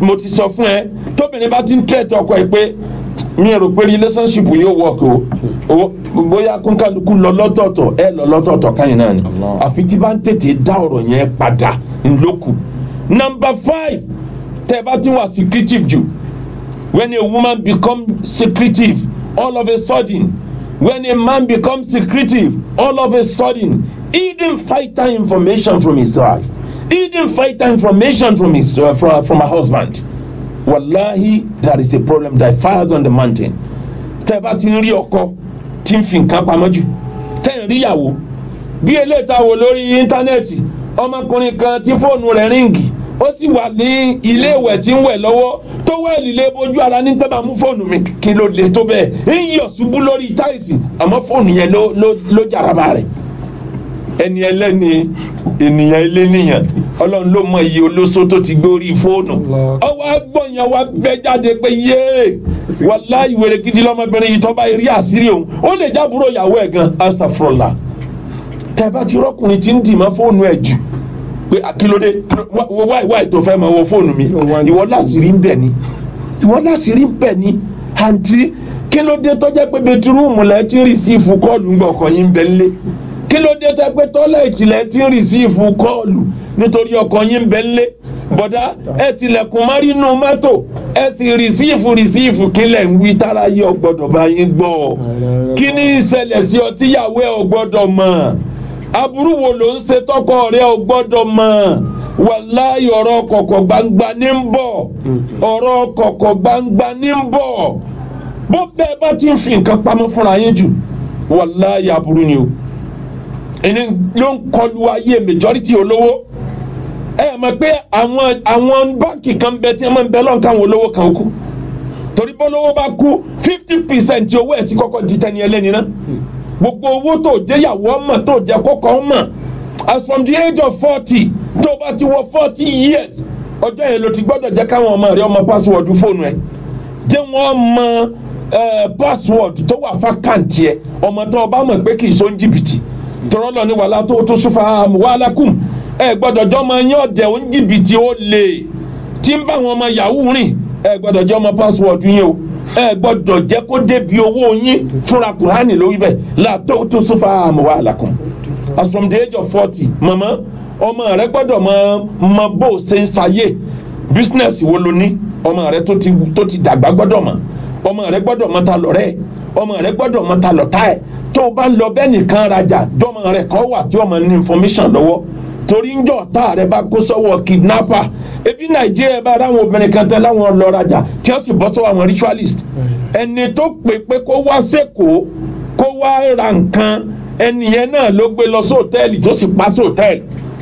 mo ti sọ fún ẹ tóbìnrin bá ti ń tẹ̀tẹ̀ ọkọ ẹ pé mi rò pé relationship yóò work o o bóyá kónkálukú lọ lọ́tọ̀ọ̀tọ̀ ẹ lọ lọ́tọ̀ọ̀tọ̀ káyìn náà ni Allah. àfi tí bá ń tètè dá ọ̀rọ̀ yẹn padà ńlọ́kù. number five tẹ́ ẹ bá ti wà secretive jù when a woman become secretive all of a sudden when a man become secretive all of a sudden hidden vital information from his wife hidden vital information from his uh, from, from her husband wallahi there is a problem that fires on the mountain tẹ́ ẹ bá ti ń rí ọkọ tí ń fi nǹkan pamọ́ jù tẹ́ ẹ ń rí ìyàwó bí eléyìí tá a wò lórí íńtánẹ́ẹ̀tì ọmọkùnrin kan tí fóònù rẹ̀ ríǹgì ó sì wà ní ilé ìwẹ̀ tí ń wẹ̀ lọ́wọ́ tó wẹ̀lì lé bójú ara ní pẹ́ bá mú fóònù mi kí ló lè tó bẹ́ẹ̀ ń yọ̀ ṣubú lórí táìsì àmọ́ fóònù yẹn ló ló ló jaraba rẹ̀ ẹni ẹlẹ́ni ènìyàn eléníyàn ọlọ́run ló mọ iye olóso tó ti gbórí fóònù ọwọ́ agbọ̀nyàn wa bẹ́ jáde pé yéé wàláhì wèrè gidi lọ́mọbìnrin yìí tó bá rí àṣírí òun ó lè jábúrò ìyàwó ẹ̀ gan astafrola tẹ́ bá ti rọ́kùnrin tí ń dì mọ́ fóònù ẹ̀ jù pé akílódé wáì wáì tó fẹ́ máa wọ fóònù mi ìwọ láṣìírí ń bẹ̀ ni ìwọ láṣìírí ń bẹ̀ ni àǹtí kílódé tó jẹ́ pé bẹtirúùmù lẹ́ ti ń rìsíìfù kọ́ọ̀lù ń gbọ́ ọkọ̀ yín ń bẹ lé kílódé tó jẹ́ pé tọ́lẹ̀tì lẹ́ ti ń rìsíìfù kọ́ọ̀lù nítorí ọkọ̀ yín ń bẹ lé bọ̀dá ẹ tilẹ̀kùn márínú mọ́tò ẹ sì rìsíìfù rìsíìfù kílẹ̀ ń wí tára yẹ ọgbọ́dọ̀ bá yín gbọ́ kí ni ìṣẹ̀lẹ̀ sí ọ tíyàwó ẹ ọgbọ́dọ̀ mọ̀ aburú wo ló ń ṣe tọkọ rẹ ọgbọ́dọ̀ mọ̀ wàláyé ọ̀rọ̀ kọ̀kọ̀ gbangba ní ń bọ̀ ọ̀rọ̀ kọ̀kọ̀ gbangba ní ń bọ̀ bó bẹ́ẹ̀ bá ti ń fi nǹkan pamọ́ fúnra yín jù wàláyé aburú ni o ẹni ló ń kọlu ayé majority olówó ẹ mọ̀ pé àwọn àwọn báńkì kan bẹ tí wọ́n máa ń bẹ lọ́n káwọn olówó kan kú torí bólówó bá kú fifty percent owó ẹ̀ ti kọ́kọ́ di tẹni ẹlẹ́ni náà gbogbo owó tó jẹ́yàwó ọmọ tó jẹ́ kọ́kọ́ ọmọ as from the age of forty tó bá ti wọ forty years ọjọ́ yẹn ló ti gbọ́dọ̀ jẹ́ káwọn ọmọ rẹ ọmọ password fóònù ẹ̀ jẹ́ wọ́n mọ password tó wà fákàǹtì ẹ̀ ọmọ tó o bá mọ̀ pé kì í so ń jìbìtì tọrọ lọ ní wàhálà tó tó sùfà wàhálà kùm ẹ gbọ́dọ̀ jọ ọmọ yín ọ̀dẹ̀ ó ń jìbìtì ó lè tí ń bá àwọn ọmọ yahoo rìn ẹ gbọ́dọ̀ jẹ́ ọmọ password yín o ẹ gbọ́dọ̀ jẹ́ kó débi owó yín fúnra kùránì lórí bẹ́ẹ̀ látó tó sùfà wàhálà kùm as from the age of forty mama ọmọ rẹ gbọ́dọ̀ mọ mọ bó o ṣe ń ṣayé business wo ló ní ọmọ rẹ tó ti tó ti dàgbà gbọ́dọ̀ mọ̀ ọmọ rẹ gbọ́dọ̀ mọ ta lọ́rẹ́ ọmọ rẹ gbọ́dọ̀ mọ ta lọ́tà ẹ̀ tó o bá lọ bẹ́ẹ̀ nìkan rajà dọ́mọ rẹ kọ́ wà tí ọmọ ní information lọ́wọ́ torí ń jọ tá rẹ bá kó sọ́wọ́ kidnapper ebi nàìjíríà bá ráwọn obìnrin kan tẹ láwọn lọ rajà tí wọ́n sì bọ́ sọ́wọ́ àwọn ritualist ẹni tó pè pé kó wá sẹ́kọ̀ọ́ kó wá ra nǹkan ẹnìyẹn náà ló gbé lọ sí hòtẹ́ẹ̀lì tó sì pa sí hòtẹ́ẹ̀lì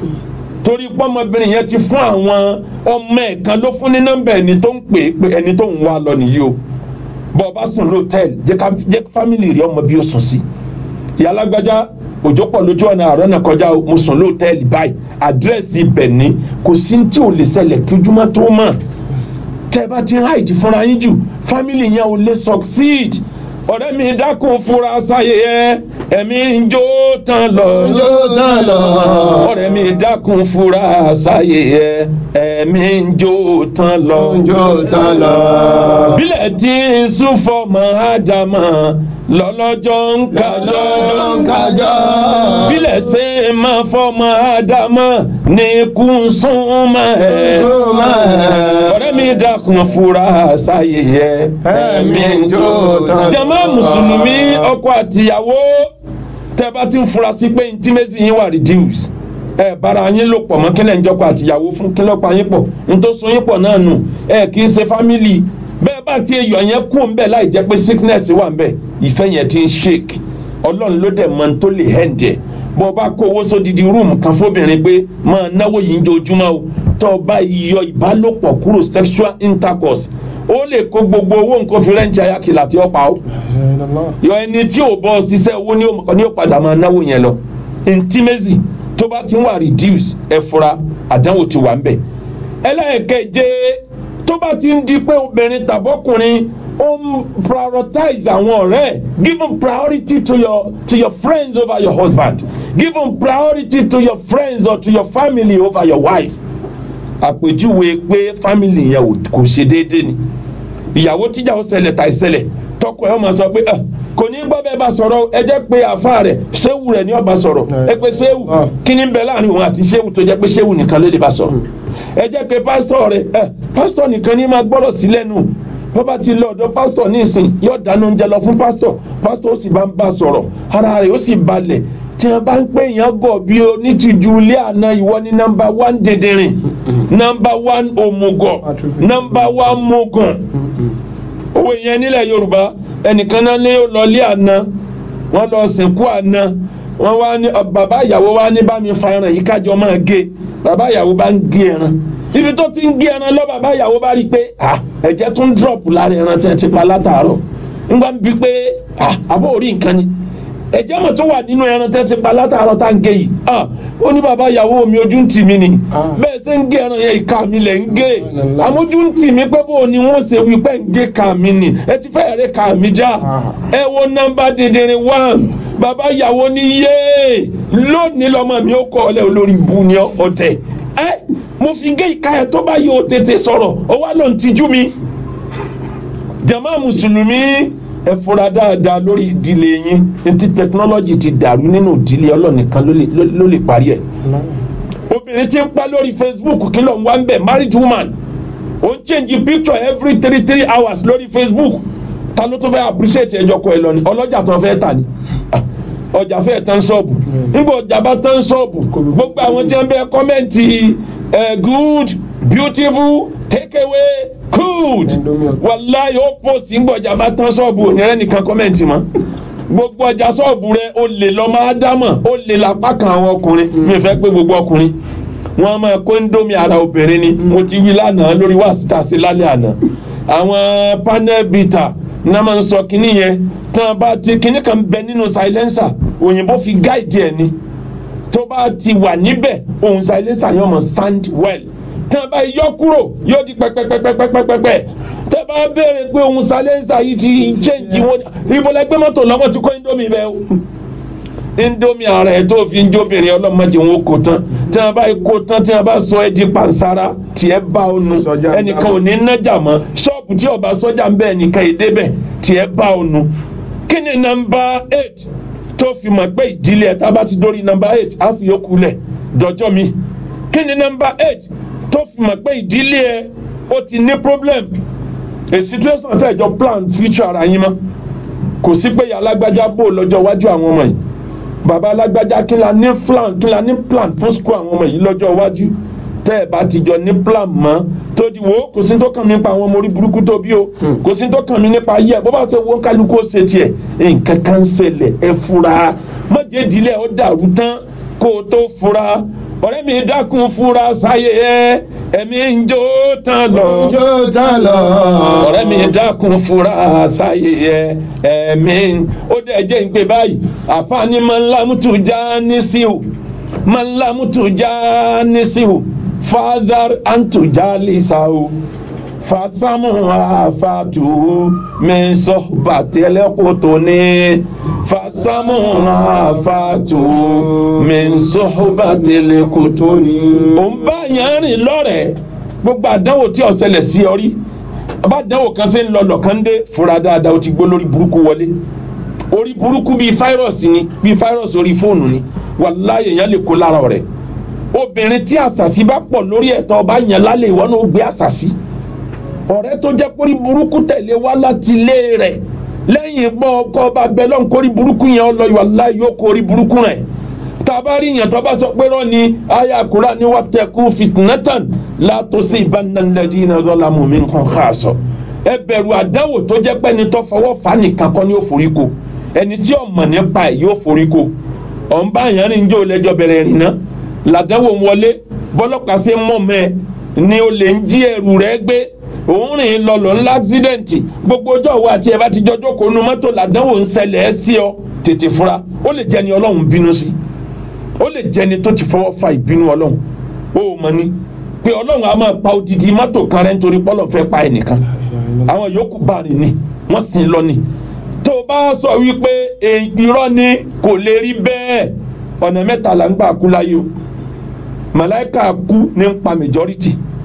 torí pọ́nmọbìnrin yẹn ti fún àwọn ọmọ ẹ̀ kan ló fún ní nọ́mbà ẹni tó ń pè pé ẹni tó ń wá lọ nìyí o bọ́ ọ bá sùn lóòtẹ́ẹ̀lì jẹ́ ká jẹ́ fámìlì rẹ ọmọ bí ó sùn sí ìyá alágbájá òjò pọ̀ lójú ọ̀nà àárọ̀ náà kọjá mo sùn lóòtẹ́ẹ̀lì báyìí àdírẹ́sì ibẹ̀ ni kò sí tí ò lè ṣẹlẹ̀ kí ojúmọ́ tó mọ̀ tẹ́ ẹ bá ti háìdì fúnra yín jù fámìlì yẹn ò lè succeed ọ̀rẹ́ mi dákun fura sáyé ẹ ẹ̀mí ń jó tán lọ. jó tán lọ. ọ̀rẹ́ mi dákun fura sáyé ẹ ẹ̀mí ń jó tán lọ. jó tán lọ. bílẹ̀ tí ń sún fọmọ ádámà lọ́lọ́jọ́ ń kájọ́. lọ́lọ́jọ́ ń kájọ́. bílẹ̀ ṣe máa fọmọ ádámà ní kú súnmọ́ ẹ̀. súnmọ́ ẹ̀. ọ̀rẹ́ mi dákun fura sáyé ẹ ẹ̀mí ń jó tán lọ. jama mùsùlùmí ọkọ àtìyàwó tẹ bá ti ń fura sí pé intimacy yín wà reduce ẹ bára yín lò pọ̀ mọ́ kí lẹ́ ń jọkọ àtìyàwó fún kí lọ́pàá yín pọ̀ n tó so yín pọ̀ náà nù ẹ kì í ṣe family bẹ́ẹ̀ bá ti yọ yẹn kú ń bẹ̀ láì jẹ́ pé sickness wà ń bẹ̀ ìfẹ́ yẹn ti ń shake ọlọ́run ló dẹ̀ mọ tó lè hẹ́ǹdẹ̀ bọ́ bá kó owó sódìdí rúùmù kan fóbìnrin pé máa náwó yìí ń jojúmọ́ o tó o bá yọ ìbálòpọ̀ kúrò sexual intercourse ó lè kó gbogbo owó nǹkan fi rẹ́ǹtì ayákìlá tí ó pa ó yọ ẹni tí ò bọ́ ṣiṣẹ́ owó ní ó padà máa náwó yẹn lọ intimacy tó bá ti ń wà reduce ẹ fura àdánwò ti wà ń bẹ̀ ẹlẹ́ẹ̀keje tó bá ti ń di pé obìnrin tàbọ́kùnrin ó ń prioritize àwọn ọ̀rẹ́ give them priority to your to your friends over your husband give them priority to your friends or to your family over your wife àpèjúwe pé fámìlì yẹn ò- kò ṣe déédéé ni ìyàwó tíjà ó ṣẹlẹ̀ tàì ṣẹlẹ̀ tọkọ ẹ̀ ó máa sọ pé "Ah, kò ní gbọ́ bẹ́ẹ̀ bá sọ̀rọ̀ o, ẹ jẹ́ pé àfa rẹ̀ ṣéwù rẹ̀ ní ọba sọ̀rọ̀ ẹ pé ṣéwù Ah. kí ni ń bẹ láàrin òun àti ṣéwù tó jẹ́ pé ṣéwù nìkan ló lè bá sọ̀rọ̀ ẹ jẹ́ pé pásítọ̀ rẹ̀ ẹ pásítọ̀ nìkan ní máa gbọ́rọ̀ sí lẹ́nu bó bá ti lọ ọ̀dọ̀ pásítọ̀ ní ìsìn yóò dáná oúnjẹ lọ fún pásítọ̀ pásítọ̀ ó sì bá ń bá sọ̀rọ̀ ara rẹ̀ ó sì balẹ̀ tí wọ́n bá ń pè yàn gọ̀ bí onítìjú ilé àná ìwọ ní nọ́mbà wán dèdèrìn nọ́mbà wán òmùgọ̀ nọ́mbà wán mùgùn owó yẹn nílẹ̀ yorùbá ẹnìkan náà ní ó lọ lé àná wọ́n lọ sìnkú àná wọ́n wá ní ọ, bàbá ìyàwó wá ní bá mi fa ẹran yìí kájọ máa gé bàbá ìyàwó bá ń gé ẹran ibi tó ti ń gé ẹran lọ bàbá ìyàwó bá rí i pé ah, ẹ̀jẹ̀ tún drop lára ẹran tí wọ́n ti pa látàárọ̀ nígbà bí pé ah, àbó orí nǹkan ni ẹ̀jẹ̀ mọ̀ tó wà nínú ẹran tí wọ́n ti pa látàárọ̀ tá à ń gé yìí ah, ó ní bàbá ìyàwó mi ojú ń tì mí ni Ah. bẹ́ẹ̀ ṣe ń gé ẹran yẹn ìka mi lẹ̀ ń gé àmójú ń tì mí pé bó o ni wọ́n ṣe wí pé ń gé ka mi ni ẹ ti fẹ́ rẹ̀ ka mi já Ah. ẹ wo nọ́mbà dèdèrè one bàbá ìyàwó ni yéé lónìí lọ́mọ mi ó kọ́ ọ lẹ́ olórí bu ni ọ̀tẹ̀ ẹ mo fi gé ìka ẹ tó bá yẹ o tètè sọ̀rọ̀ ó wá ló ń tijú mi jama mùsùlùmí ẹ fura dáadáa lórí ìdílé yín etí tẹkinọ́lọ́jì ti dàrú nínú ìdílé ọlọ́nìkan ló lè- ló- ló lè parí ẹ̀ obìnrin tí ń pa lórí facebook kí ló ń wá ń bẹ̀ married woman ó ń change picture every three three hours lórí facebook ta ló tún fẹ́ appreciate ẹjọ́ kọ ẹ lọ ni ọlọ́jà tó fẹ́ tà ní Ah, ọjà fẹ́ tán ṣọ́ọ̀bù nígbà ọjà bá tán ṣọ́ọ̀bù gbogbo àwọn tí wọ́n bẹ kọ́mẹ́ǹtì eh, good beautiful take away good wàláyé ó post nígbà ọjà bá tán ṣọ́ọ̀bù ònírẹ́ nìkan kọ́mẹ́ǹtì mọ́ gbogbo ọjà ṣọ́ọ̀bù rẹ ó lè lọ máa dámọ̀ ó lè lápá kan àwọn ọkùnrin mi fẹ́ pé gbogbo ọkùnrin wọn máa kó ndómi ara obìnrin ni mo ti wí lánàá lórí wàásítà sí lálẹ́ àná àwọn panel bita náà máa ń sọ kínní yẹn tán bá ti kínní kan bẹ nínú silencer òyìnbó fi gáìdì ẹ̀ ni tó bá ti wà níbẹ̀ ohun silencer yóò mọ̀ sound well tán bá yọ kúrò yóò di pẹ́pẹ́pẹ́pẹ́pẹ́pẹ́ tẹ́ bá béèrè pé ohun silencer yìí ti change wọn ibo lẹgbẹ́ mọ́tò lọ́wọ́ ti kó indomie bẹ́ẹ̀ o indomie ara ẹ tó fi ń jóbìnrin ọlọ́mọdé wọn kò tán tí wọn bá kó tán tí wọn bá sọ ẹ di pansara tiẹ̀ bá ọ nu Sọ́jà ń ẹnìkan dábọ̀. ò ní nájà mọ́ ṣọ́ọ̀bù tí ọba sọ́jà ń bẹ ẹnìkan èdè bẹ̀ tiẹ̀ bá ọ nu kí ni nọ́mbà eight tó fi mọ̀ pé ìdílé ẹ̀ tá a bá ti dórí nọ́mbà eight á fi yókù lẹ̀ dọjọ́ mi kí ni nọ́mbà eight tó fi mọ̀ pé ìdílé ẹ̀ ó ti ní problem a situation tẹ̀ jọ plan future ara yín mọ́ kò sí pé ìyá alágbájá bò lọ́jọ́ iwájú àwọn ọmọ yìí bàbá alágbájá kí la ní plan kí la ní plan fún school àwọn ọmọ yìí lọ́jọ́ iwájú tẹ́ ẹ bá ti jọ ní plan mọ́ tó di wo kò sí tó kàn mí nípa àwọn ọmọ orí burúkú tó bí o kò sí tó kàn mí nípa ayé ẹ bó bá ṣe wo kálukú ó ṣe tiẹ̀ nǹkan kan ń ṣẹlẹ̀ ẹ fura mọ̀jẹ̀dílẹ̀ ó dàrú tán kó o tó fura ọ̀rẹ́ mi dákun fura sáyé ẹ ẹ̀mí ń jó tán lọ Jó tán lọ. ọ̀rẹ́ mi dákun fura sáyé ẹ ẹ̀mí ó dẹ̀ jẹ́ ń pè báyìí àfààní máa ń lámùtù já ní síwù máa ń lámùtù já ní síwù fadar antuja lisau fasamu afatu min sohbatele kotoni fasamu afatu min sohbatele kotoni. ò ń bá yẹn rìn lọ́rẹ̀ẹ́ gbogbo àdánwò tí ó ṣẹlẹ̀ sí ọ rí bá àdánwò kan ṣe ń lọ lọ́kàn dé fura dáadáa ó ti gbó lórí burúkú wọlé orí burúkú bíi fáírọ̀sì ni bíi fáírọ̀sì orí fóònù ni wàláyé èèyàn lè kó lára rẹ̀ obìnrin tí àṣàṣì bá pọ̀ lórí ẹ̀tọ́ ọba yẹn lálẹ́ ìwọ náà ó gbé àṣàṣì ọ̀rẹ́ tó jẹ́ kórí burúkú tẹ̀lé wá láti ilé rẹ̀ lẹ́yìn gbọ́ ọkọ ọba bẹ́lọ́n kórí burúkú yẹn ọlọ́ wàláyé ó kórí burúkú rẹ̀ tabari yẹn tó bá sọ pé rọ ni aya àkùrá ni wọ́n tẹ̀ kú fitnatan látó sí ìbánilẹ́dí iná lọ́la mọ̀mí nǹkan ká sọ ẹ bẹ̀rù àdánwò tó jẹ́ pé ẹni tó fọwọ́ fà nìkan kọ́ ni ó forí ko ẹni tí ó mọ̀ nípa ẹ̀ yóò forí ko ọ̀n bá yẹn rìn jẹ́ olẹ́jọ́ bẹ̀rẹ̀ rìn náà làdánwò ń wọlé bọ́lọ́pàá ṣe mọ̀ mẹ́ ni o lè ń jí ẹrù rẹ gbé òun rìn lọlọ ńlá accident gbogbo ọjọ́ òwò àti ẹ̀ bá ti jọjọ́ kó nu mọ́tò làdánwò ń ṣẹlẹ̀ ẹ́ sí ọ tètè fura ó lè jẹ́ ni ọlọ́run bínú sí ó lè jẹ́ ni tó ti fọwọ́ fa ìbínú ọlọ́run ó mọ̀ ni pé ọlọ́run á máa pa odidi mọ́tò kan rẹ̀ nítorí pọ́lọ̀ fẹ́ pa ẹnìkan àwọn yòókù bá rìn ni wọ́n sì ń lọ ni tó o bá sọ wípé irọ́ ni kò lè rí bẹ́ẹ̀ ọ̀nà mẹ́ta là ń gbà kú láyé o màláìka kú ní ń pa majority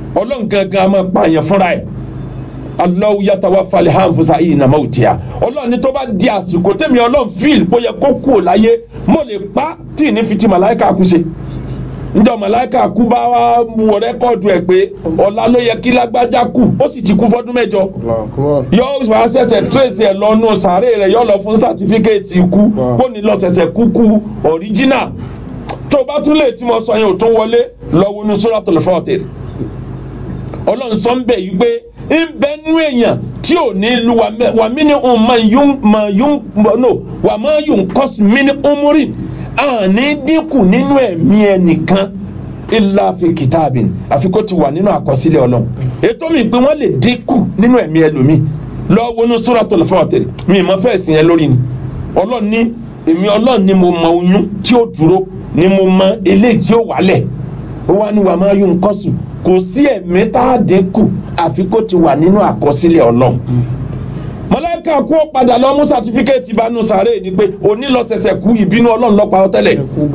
ọlọ́run gangan a máa pààyàn fúnra ẹ̀ Allahu yatawaffa al-anfusa hina mawtiha ọlọ́run ní tó bá di àsìkò tẹ̀mí ọlọ́run fíìl bóyá kó kú ò láyé mo lè pa tí ì ní fi ti màláìka kú ṣe njọ màláìka kú bá wá wọ rẹ́kọ̀dù ẹ̀ pé ọ̀la ló yẹ kí lágbájá kú ó sì ti kú fọ́dún mẹ́jọ yóò wá ṣẹ̀ṣẹ̀ trace ẹ̀ lọ́nu sàárè rẹ̀ yóò lọ fún sàtífíkẹ́ẹ̀tì ikú kó ní lọ ṣẹ̀ṣẹ̀ kú kú original tó o bá tún lè tí mo sọ yẹn ò tó wọlé lọ́wọ́ ní Suratul Fatir ọlọ́run sọ ń bẹ̀ yí pé ń bẹ nú èèyàn tí ò ní lu wà mí ní òun máa yún máa yún no wà máa yún kọ́sù mí ní umuri àní dínkù nínú ẹ̀mí ẹnìkan illa fi kitabin àfi kó ti wà nínú àkọsílẹ̀ ọlọ́run ètò mi pé wọ́n lè dínkù nínú ẹ̀mí ẹlòmíì lọ́wọ́ ní Suratul Fatir mi ìmọ̀ fẹ́ sìn yẹn lórí ni ọlọ́run ní èmi ọlọ́run ni mo mọ oyún tí ó dúró ni mo mọ eléyìí tí ó wálẹ̀ ó wá ní wà máa yún kọ́sù kò sí ẹ̀mí tá a dínkù àfi kó ti wà nínú àkọsílẹ̀ ọlọ́run mọlẹ́kà kú ó padà lọ mú sátífíkẹ́ẹ̀tì ìbánu sàárè ni pé òní lọ ṣẹ̀ṣẹ̀ kú ìbínú ọlọ́run ló pa ọ́ tẹ́lẹ̀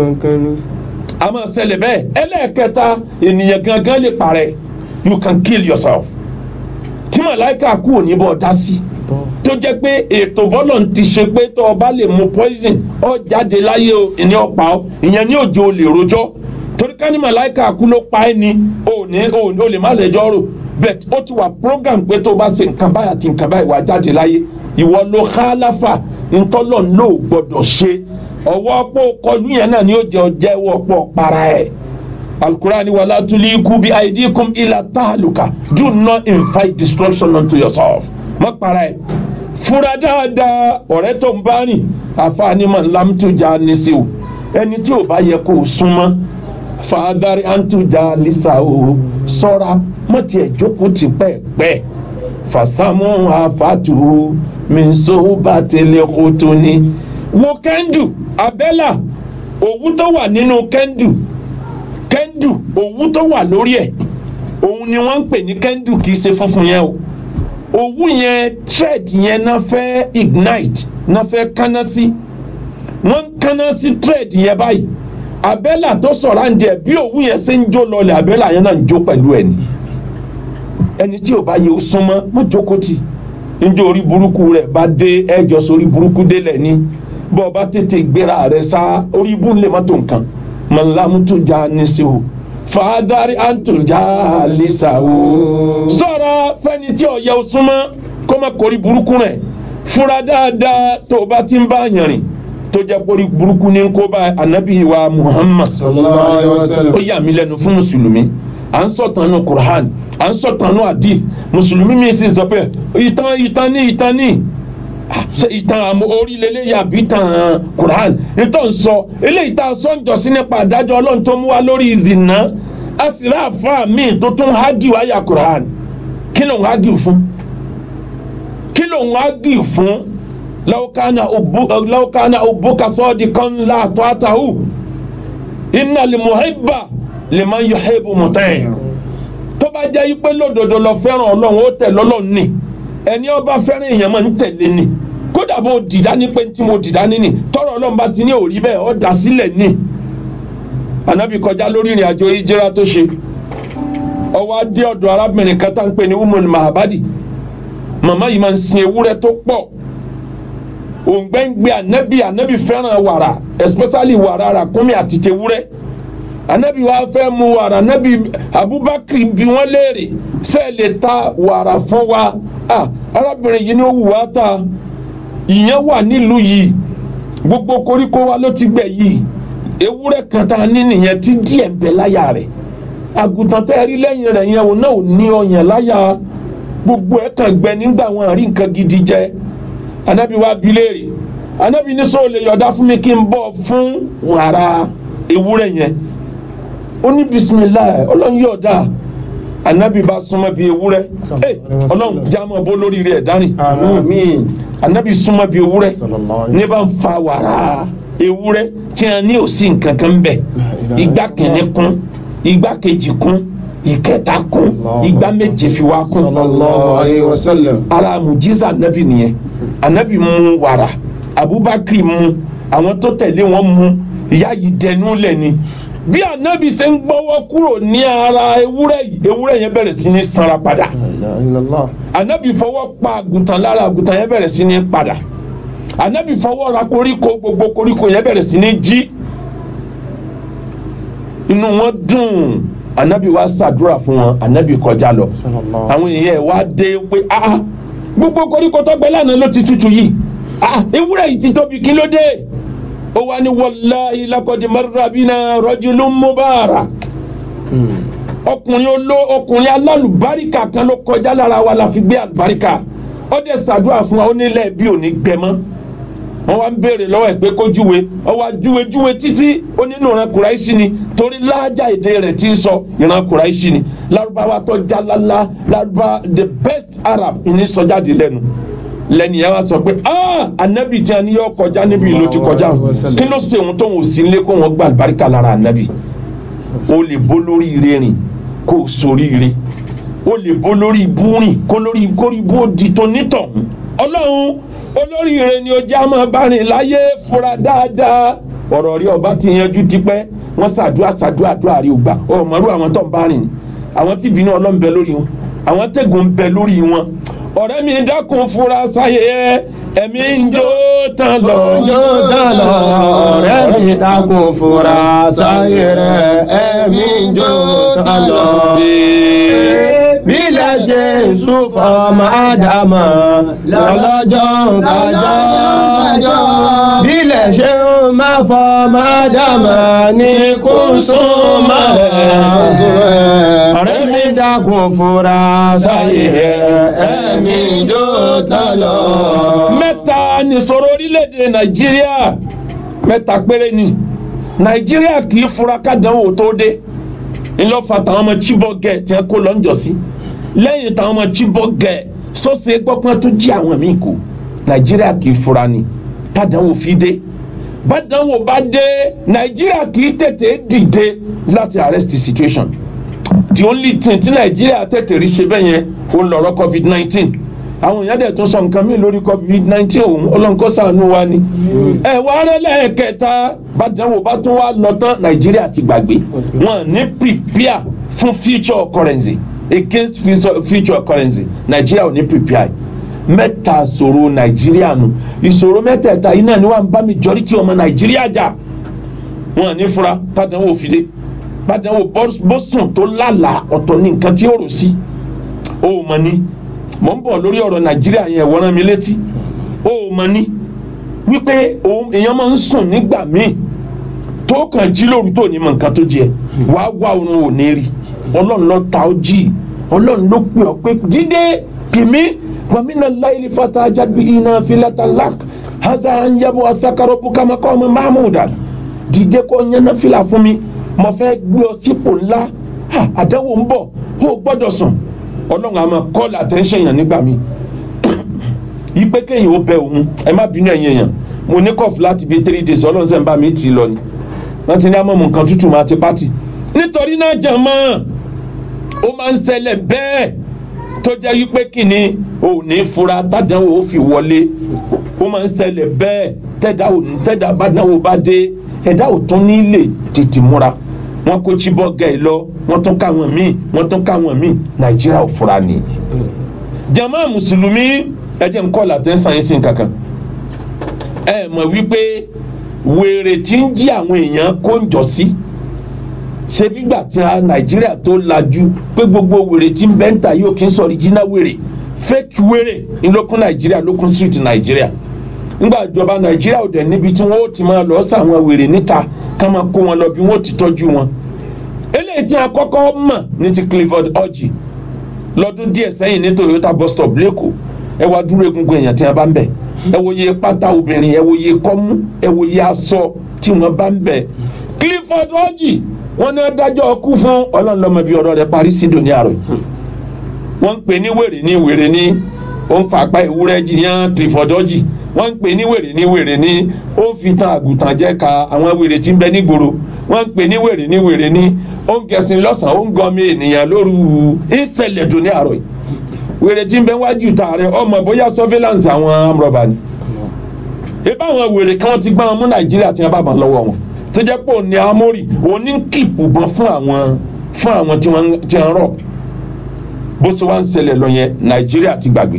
a máa ṣẹlẹ̀ bẹ́ẹ̀ ẹlẹ́ẹ̀kẹta ènìyàn gangan lè parẹ́ you can kill yourself tí mọ̀láìkà kú òní bọ̀ dá sí tó jẹ́ pé ètò bọ́lọ̀ ti ṣe pé tó o bá lè mu poison ọ jáde láyé o ìní ọ̀pá ọ ìyẹn ní òjò lè rojọ́ torí ká ní màláìka kú ló pa ẹ́ ni o ní o lè má lẹ́jọ́ rò bẹ́ẹ̀ ó ti wà program pé tó o bá ṣe nǹkan báyà kí nǹkan báyìí wà jáde láyé ìwọ ló hálàfà ntọ́lọ̀ ló gbọ́dọ̀ ṣe ọwọ́ pọ̀ kọlu yẹn náà ni ó jẹ́ ọjẹ́ ọwọ́ pọ̀ para ẹ̀ alukurani wala tuliku bi aidikum ila tahaluka do not invite destruction unto yourself má para ẹ̀ fura dáadáa ọ̀rẹ́ tó ń bá rìn àfààní mọ̀ lámtújà ní sí o ẹni tí ò bá yẹ kó o súnmọ́ fàdárì àǹtújà lisa o sọ́ra mọ̀tì ẹ̀ jókòó ti pẹ́ẹ́pẹ́ fàsámù àfàtù mìsó bá tẹ̀lé kótó ni. wo kẹ́ndù abẹ́là òwú tó wà nínú kẹ́ndù kẹ́ndù òwú tó wà lórí ẹ̀ òun ni wọ́n ń pè ní kẹ́ndù kì í ṣe funfun yẹn o òwú yẹn thread yẹn náà fẹ́ ignite náà fẹ́ kánná sí wọ́n ń kánná sí thread yẹn báyìí abẹ́là tó sọ̀rọ̀ àǹdí ẹ̀ bí òwú yẹn ṣe ń jó lọlẹ̀ abẹ́là yẹn náà ń jó pẹ̀lú ẹ̀ ni ẹni tí ò bá yẹ ó súnmọ́ má jókòó tì níjó orí burúkú rẹ̀ bá dé ẹjọ́ sórí burúkú délẹ̀ ni bọ́ ọ bá tètè gbéra rẹ̀ sá orí ibú lè má tó nǹkan mọ̀lámútó já ní sí o fàádárí àǹtòjá lẹ́sà o sọ̀rọ̀ fẹ́ni tí ò yẹ ó súnmọ́ kó má kórí burúkú rẹ̀ fúra dáadáa tó o bá ti ń bá yàn rìn tó jẹ́ kórí burúkú ní kó bá anabi wa muhammad sallallahu alayhi wa sallam. ó yà mí lẹ́nu fún mùsùlùmí à ń sọ̀tàn nù qur'an à ń sọ̀tàn nù hadith mùsùlùmí mi sì sọ pé ìtàn ìtàn ní ìtàn ní Ah, ṣe ìtàn àmọ́ orílẹ̀-èdè yàbí ìtàn qur'an nítorí sọ eléyìí tá a sọ ń jọ sí nípa àdájọ́ ọlọ́run tó mú wa lórí ìzìnà a sì rà àfa mi tó tún hági wáyà qur'an kí ló ń hági fún kí ló ń hági fún law kana ubu law kana ubuka sadiqan la ta'atahu inna li muhibba liman yuhibbu mutai tó bá jẹ́ yí pé lódodo lọ fẹ́ràn ọlọ́run ó tẹ̀ lọ́lọ́run ni ẹni ọba fẹ́ràn èèyàn máa ń tẹ̀lé ni kódà bó dìdá ní pé tí mo dìdá ní ni tọrọ ọlọ́run bá ti ní òrí bẹ́ẹ̀ ọ́ dà sílẹ̀ ni anabi kọjá lórí ìrìn àjò ìjìra tó ṣe ọwọ́ adé ọ̀dọ̀ arábìnrin kan tá ń pè ní umul mahabadi màmá yìí máa ń sin ewúrẹ́ tó pọ̀ òǹgbẹ́ngbẹ́ anabi anabi fẹ́ràn wàrà especially wàrà ràkúnmí àti tewúrẹ́ anabi wa fẹ́ mu wàrà anabi abubakar bi wọ́n léèrè ṣé ẹ lè ta wàrà fún wa ah arábìnrin yìí ni ó wù wá ta ìyẹn wà nílùú yìí gbogbo koríko wa ló ti gbẹ yìí ewúrẹ́ kan tá a ní nìyẹn tí díẹ̀ ń bẹ láyà rẹ̀ àgùntàn tẹ́ ẹ rí lẹ́yìn rẹ̀ yẹn òun náà ò ní ọyàn láyà gbogbo ẹ̀ kàn gbẹ nígbà wọn àrí nǹkan gidi jẹ anabi wa bi léèrè anabi ní sọ lè yọ̀dá fún mi kí n bọ̀ fún wàrà ewúrẹ́ yẹn ó ní bisimilayi ọlọ́run yọ̀dá anabi bá súnmọ́ bí ewúrẹ́ ẹ ọlọ́run jámọ́ bó lórí rẹ̀ dání àmín. anabi súnmọ́ bí ewúrẹ́ ní bá ń fa wàrà ewúrẹ́ tí a ní òsì nǹkan kan bẹ̀ ìgbà kìíní kún ìgbà kejì kún ìkẹta kún ìgbà méje fi wá kún sallallahu alayhi wa sallam. ara mujiza anabi nìyẹn anabi mu wàrà abubakar mu àwọn tó tẹ̀lé wọn mu ìyá yìí dẹnu lẹ̀ ni bí anabi ṣe ń gbọ́wọ́ kúrò ní ara ewúrẹ́ yìí ewúrẹ́ yẹn bẹ̀rẹ̀ sí ní sanra padà anabi fọwọ́ pa àgùntàn lára àgùntàn yẹn bẹ̀rẹ̀ sí ní padà anabi fọwọ́ ra koríko gbogbo koríko yẹn bẹ̀rẹ̀ sí ní jí inú wọn dùn anabi wa ṣàdúrà fún wọn anabi kọjá lọ àwọn èèyàn ẹ̀ wá dé pé ah gbogbo koríko tó gbẹ lánàá ló ti tutù yìí ah ewúrẹ́ yìí ti tóbi kí ló dé ó wá ní wàláhi lakọ̀dì marabina rajulun mubarak ọkùnrin oló ọkùnrin alálùbáríkà kan ló kọjá lára wa la fi gbé àlùbáríkà ó dẹ̀ ṣàdúrà fún wa ó nílẹ̀ bí ò ní gbẹ mọ́ wọ́n wá ń béèrè lọ́wọ́ ẹ̀ pé kó júwe ó wá júwe júwe títí ó nínú ìran kùráìṣì ni torí láàjà èdè rẹ̀ ti ń sọ ìran kùráìṣì ni lárúbáwá tó jálálá lárúbá the best arab ìní sọjáde lẹ́nu lẹ́nu yẹn wá sọ pé ah anabi jẹ́ ni yóò kọjá níbi ìlú ti kọjá hàn kí ló ṣe òun tó ń sí ilé kó wọn gba àlùbáríkà lára anabi o lè bó lórí ire rìn kó o sórí ire o lè bó lórí ibú rìn kó lórí kórí ibú ó di tó nítọ̀hún ọlọ́run olórí ire ni ojú àmọ́ bá rìn láyé fura dáadáa ọ̀rọ̀ rí ọba ti yanjú tipẹ́ wọ́n ṣàdúrà ṣàdúrà àdúrà rí ògbà ọmọrú àwọn tó ń bá rìn àwọn tí ìbínú ọlọ́run bẹ lórí wọn àwọn tẹ̀gùn ń bẹ lórí wọn ọ̀rẹ́ mi dákun fura sáyé ẹ ẹ̀mí ń jó tán lọ. jó tán lọ ọ̀rẹ́ mi dákun fura sáyé rẹ̀ ẹ̀mí ń jó tán lọ. bílẹ̀ ṣe ń sún fọmọ ádámà lọ́lọ́jọ́ kájọ́. bílẹ̀ ṣe ń má fọmọ ádámà ní kó sún mọ́ ẹ̀. ọ̀rẹ́ mi dákun fura sáyé rẹ̀ ẹ̀mí ń jó tán lọ. mẹ́ta nìṣòro orílẹ̀-èdè nàìjíríà mẹ́ta péré ni nàìjíríà kì í fura kádánwò tó dé ńlọ́fà táwọn ọmọ chibok gẹ̀ tí wọ́n kó lọ́njọ́ sí lẹ́yìn táwọn ọmọ chibok gẹ̀ sọ́sẹ̀ gbọ́pọ́n tó jí àwọn míì kú nàìjíríà kì í fura ni kádánwò fi dé bádánwò bá dé nàìjíríà kì í tètè dìde láti arrest the situation the only thing tí nàìjíríà tètè rí ṣe bẹ́ẹ̀ yẹn ó ń lọ́rọ́ covid nineteen àwọn èèyàn dẹ̀ tún sọ nǹkan míì lórí covid nineteen òun ọlọ́nkọ́ sànú wa ni. ẹ wá rẹ́lẹ̀ kẹta bàdánwò bá tún wá lọ tán nàìjíríà ti gbàgbé wọn ní prepare fún future currency against future- future currency nàìjíríà ò ní prepare mẹ́ta ìṣòro nàìjíríà nù ìṣòro mẹ́tẹ̀ẹ̀ta yìí náà ni wọ́n bá majority ọmọ nàìjíríà jà wọn ní fura bàdánwò fìdé bàdánwò bọ́sùn tó lálàá ọ̀tọ̀ ní nǹkan tí ó rò sí ó mọ̀ ní mò ń bọ̀ lórí ọ̀rọ̀ nàìjíríà yẹn wọ́n rán mi létí ó mọ̀ ní wípé òun èèyàn máa ń sùn nígbà míì tó kàn jí lóru tó ní mọ̀ nǹkan tó jẹ wàá wá oorun ò ní rí ọlọ́run ló ta ó jí ọlọ́run ló pè ọ́ pé dídé pèmí wàmínà láìlì fata ajáde iná filata lak haza anjabo asakaro bukamako ọmọ mahmuda dídé kó yẹn náà fìlà fún mi mo fẹ́ gbé ọ sípò ńlá Ha, àdánwò ń bọ̀ ó gbọ́dọ̀ sùn ọlọ́run àmọ́ call attention yàn nígbà mi yí pé kéèyàn ó bẹ òun ẹ má bínú ẹ̀yìn èèyàn mo ní kọ́ọ̀fù láti bíi three days ọlọ́run sẹ́ ń bá mi tì í lọ ni wọ́n ti ní amọ̀mù nǹkan tútù máa ti pátì nítorí náà jẹ̀ mọ́ ó máa ń ṣẹlẹ̀ bẹ́ẹ̀ tó jẹ́ wípé kìíní ò ní fura tádánwò ó fi wọlé ó máa ń ṣẹlẹ̀ bẹ́ẹ̀ tẹ́dá ò ní tẹ́dá bádánwò bá dé ẹ̀dá ò tún ní lè tètè múra wọ́n kó chibok gẹ̀ lọ wọ́n tún káwọn míì wọ́n tún káwọn míì nàìjíríà ò fura ni. jama mùsùlùmí ẹ jẹ́ n kọ́ làtẹ́ sáyẹ́nsì kankan ẹ mọ̀ wípé wèrè tí ń jí àwọn èèyàn kó ń jọ sí ṣé gbígbà tí a nàìjíríà tó lajú pé gbogbo wèrè tí ń bẹ́ńtà yóò kí ń sọ original wèrè fake wèrè ńlọkùn nàìjíríà lókun street nàìjíríà ńgbà ìjọba nàìjíríà ò dẹ̀ níbi tí wọ́n ó ti máa lọ sàwọn wèrè níta ká máa kó wọn lọ bí wọ́n ó ti tọ́jú wọn eléyìí tí a kọ́kọ́ mọ̀ ní ti clifford orji lọ́dún díẹ̀ sẹ́yìn ní toyota bus stop lẹ́kọ̀ọ́ ẹ wá dúró egungun èèyàn tí wọ́n bá ń bẹ̀ ẹ wo iye pátá obìnrin ẹ wo iye kọ́mú ẹ wo iye aṣọ tí wọ́n bá ń bẹ̀ clifford orji wọ́n ní adájọ́ ọkú fún ọlọ́run lọ́mọ bí ọ̀rọ̀ rẹ̀ parí sí dòní àrò wọ́n ń pè ní wèrè ní wèrè ní ó ń fa apá ewúrẹ́ jiyàn clifford orji wọ́n ń pè ní wèrè ní wèrè ní ó ń fi tan àgùntàn jẹ́ ka àwọn wèrè tí ń bẹ nígboro wọ́n ń pè ní wèrè ní wèrè ní ó ń gẹ̀sìn lọ́sàn-án ó ń gọmi ènìyàn lóru ìṣẹ̀lẹ̀ dùn ní àárọ̀ yìí wèrè tí ń bẹ wájú ta rẹ ọmọ bóyá surveillance àwọn amúrọ̀bà ni ebí àwọn wèrè kan ti gbá wọn mú nàìjíríà tí wọn bá bàn lọ́wọ́ wọn tó jẹ́ pé òun ni amórì òun ní kìpù bọ́n fún àwọn fún àwọn tí wọ́n ti ń rọ̀ bó ṣe wá ń ṣẹlẹ̀ lọ yẹn nàìjíríà ti gbàgbé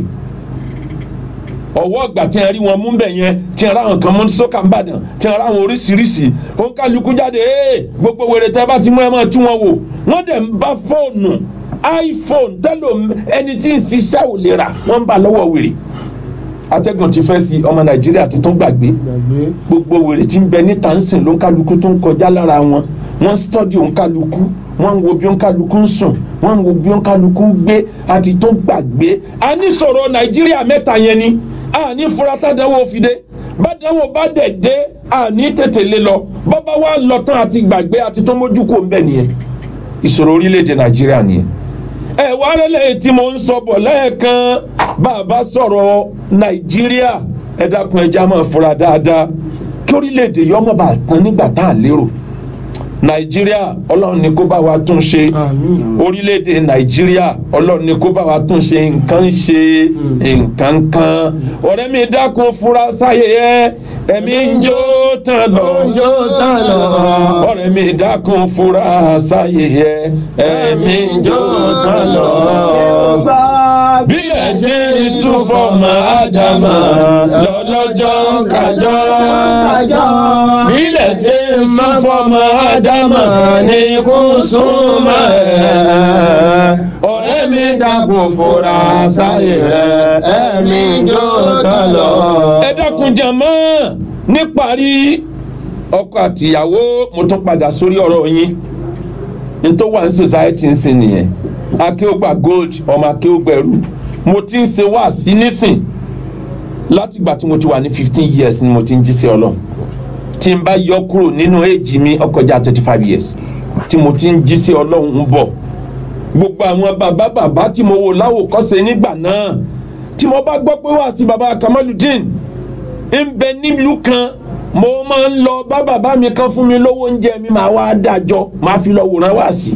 ọwọ́ ọgbà tí a rí wọn mú bẹ̀ yẹn tí a ráwọn kan mú sọ́kà ń bàdàn tí a ráwọn oríṣiríṣi òun kálukú jáde ee gbogbo wèrè tẹ́ bá ti mú ẹ máa tú wọn wò wọ́n dẹ̀ ń bá fóònù iphone tẹ́lò ẹni tí ń ṣiṣẹ́ ò lè rà wọ́n ń bá lọ́wọ́ wèrè atẹ́gùn ti fẹ́ sí ọmọ nàìjíríà ti tún gbàgbé gbogbo wèrè tí ń bẹ níta ń sìn ló ń kálukú tó ń kọjá lára wọn wọ́n ń stọ́dì òun kálukú wọ́n ń wo bí òun kálukú ń sùn wọ́n ń wo bí òun kálukú ń gbé àti tó gbàgbé a ní sọ̀rọ̀ nàìjíríà mẹ́ta yẹn ni a ní furasá dánwò fìdé bàdánwò bá dẹ̀ dé a ní tètè lé lọ bàbá wa lọ tán àti gbàgbé àti tó mójú kò ń bẹ̀ nìyẹn ìṣòro orílẹ̀-èdè nàìjíríà nìyẹn ẹ wá rẹ́lẹ̀ tí mo ń sọ bọ̀ lẹ́ẹ̀kan bàbá sọ̀rọ̀ nàìjíríà ẹ dákun ẹja máa fura dáadáa kí orílẹ̀-èdè yọ ọmọ bá tán nígbà tá à lérò nàìjíríà ọlọ́run ni kó bá wa tún ṣe orílẹ̀-èdè nàìjíríà ọlọ́run ni kó bá wa tún ṣe nǹkan ń ṣe nǹkan kan ọ̀rẹ́ mi dákun fura sáyé ẹ ẹ̀mí ń jó tán lọ jó tán lọ. ọ̀rẹ́ mi dákun fura sáyé ẹ ẹ̀mí ń jó tán lọ bílẹ̀ ṣe ń sún fọmọ ádámà lọ́lọ́jọ́ kájọ́ bílẹ̀ ṣe ń sún fọmọ ádámà ní kó súnmọ́ ẹ̀ ọ̀rẹ́ mi dákun fura sáyé rẹ̀ ẹ̀mí jó tán lọ. ẹ dákun jàmọ́ níparí ọkọ àtìyàwó mo tún padà sórí ọ̀rọ̀ yín n tó wà ní society ń sìn nìyẹn akéwògbà gold ọmọ akéwògbẹ̀rù mo ti ń ṣe wá sí nísìn láti ìgbà tí mo ti wà ní fifteen years ni mo ti ń jí sí ọlọ́run tí n bá yọ kúrò nínú èjì mi ó kọjá thirty five years tí mo ti ń jí sí ọlọ́run ń bọ̀ gbogbo àwọn bàbá bàbá tí mo wò láwòkọ́ṣe nígbà náà tí mo bá gbọ́ pé wá sí bàbá Kamaludin ń bẹ nílùú kan mo máa ń lọ bá bàbá mi kan fún mi lówó oúnjẹ mi máa wá dájọ́ máa fi lọ wòran wá sí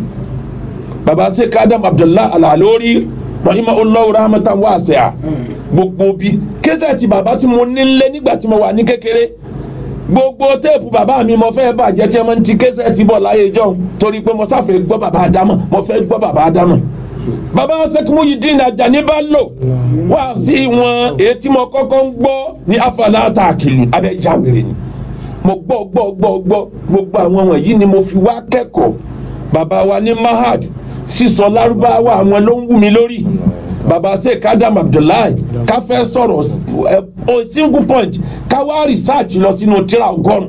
bàbá Sheikh Adam Abdullah Al-Alori rahimahullahu rahmatan wasi'a gbogbo bí kẹsẹ̀tì bàbá tí mo nílé nígbà tí mo wà ní kékeré gbogbo téèpù bàbá mi mo fẹ́ bàjẹ́ tí mo ti kẹsẹ̀tì bọ̀ láyé jọ torí pé mo sáfẹ́ gbọ́ bàbá Ádámọ̀ mo fẹ́ gbọ́ bàbá Ádámọ̀ bàbá sẹ́kùmù yìí dín Àjàní bá lò wá sí wọn èyí tí mo kọ́kọ́ ń gbọ́ ní afala tààkìlù abẹ́ ìyá wèrè ni mo gbọ́ gbọ́ gbọ́ gbọ́ gbogbo àwọn wọ̀nyí ni mo fi wá kẹ́kọ̀ọ́ bàbá wa ní mahad sísọ lárúbáwá àwọn ló ń wù mí lórí bàbá sheikh adam abdullahi ká fẹ́ sọ̀rọ̀ o single point ká wá research lọ sínú tíra ọgọ́rùn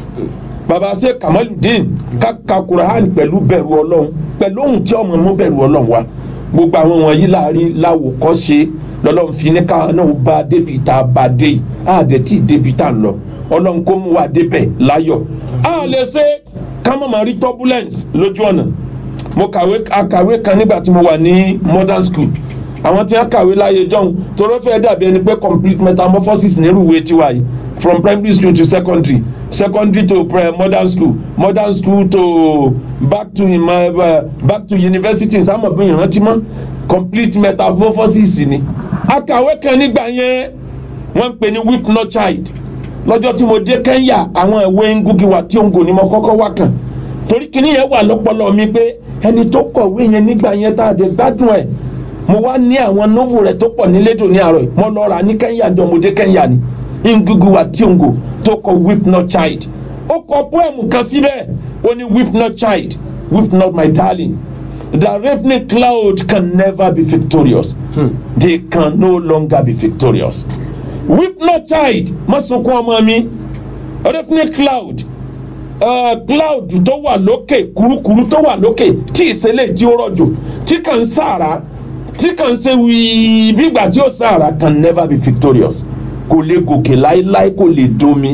bàbá sheikh kamaludin ká ka quran pẹ̀lú bẹ̀rù ọlọ́run pẹ̀lú ohun tí ọmọ mú bẹ̀rù ọlọ́run wa gbogbo àwọn wọ̀nyí láàrin láwòkọ́ṣe lọ́lọ́run fi ní káwọn náà bá débi tá a bá dé yìí àdẹ̀tí débi tá a lọ ọlọ́run kó mú wa débẹ̀ láyọ̀ a lè ṣe ká má máa rí turbulence lójú ọ̀nà mo kàwé akàwé kan nígbà tí mo wà ní modern school àwọn tí wọ́n kàwé láyé john toró fẹ́ dàbí ẹni pé complete metamorphosis nírú ìwé tiwa yìí from primary school to secondary secondary to pre modern school modern school to back to uh, back to university sáwọn ọ̀bẹ ìrántí mọ́ complete metamorphosis ni akàwé kan nígbà yẹn wọ́n ń pè ní whip no child lọ́jọ́ tí mo dé Kenya àwọn ìwé Ngugi wa Thiong'o ni mo kọ́kọ́ wá kàn torí kíní yẹn wà lọ́pọlọ mi pé ẹni tó kọ̀wé yẹn nígbà yẹn tá a dé gbádùn ẹ̀ mo wá ní àwọn novel rẹ̀ tó pọ̀ nílédò ní àárọ̀ mo lọ rà ní Kenya jọ mo dé Kenya ni Ngugi wa Thiong'o tó kọ weep not child ó kọ poem kan síbẹ̀ ó ní weep not child weep not my darling the ravening cloud can never be victorious hmm. they can no longer be victorious weep not child má sunkún ọmọ mi ravening cloud uh, cloud tó wà lókè kurukuru tó wà lókè tí ìṣẹ̀lẹ̀ tí ó rọ̀jò tí kàn ń sàrà tí kàn ń ṣe wíì bí ìgbà tí ó sàrà can never be victorious kò lè gòkè láéláé kò lè domi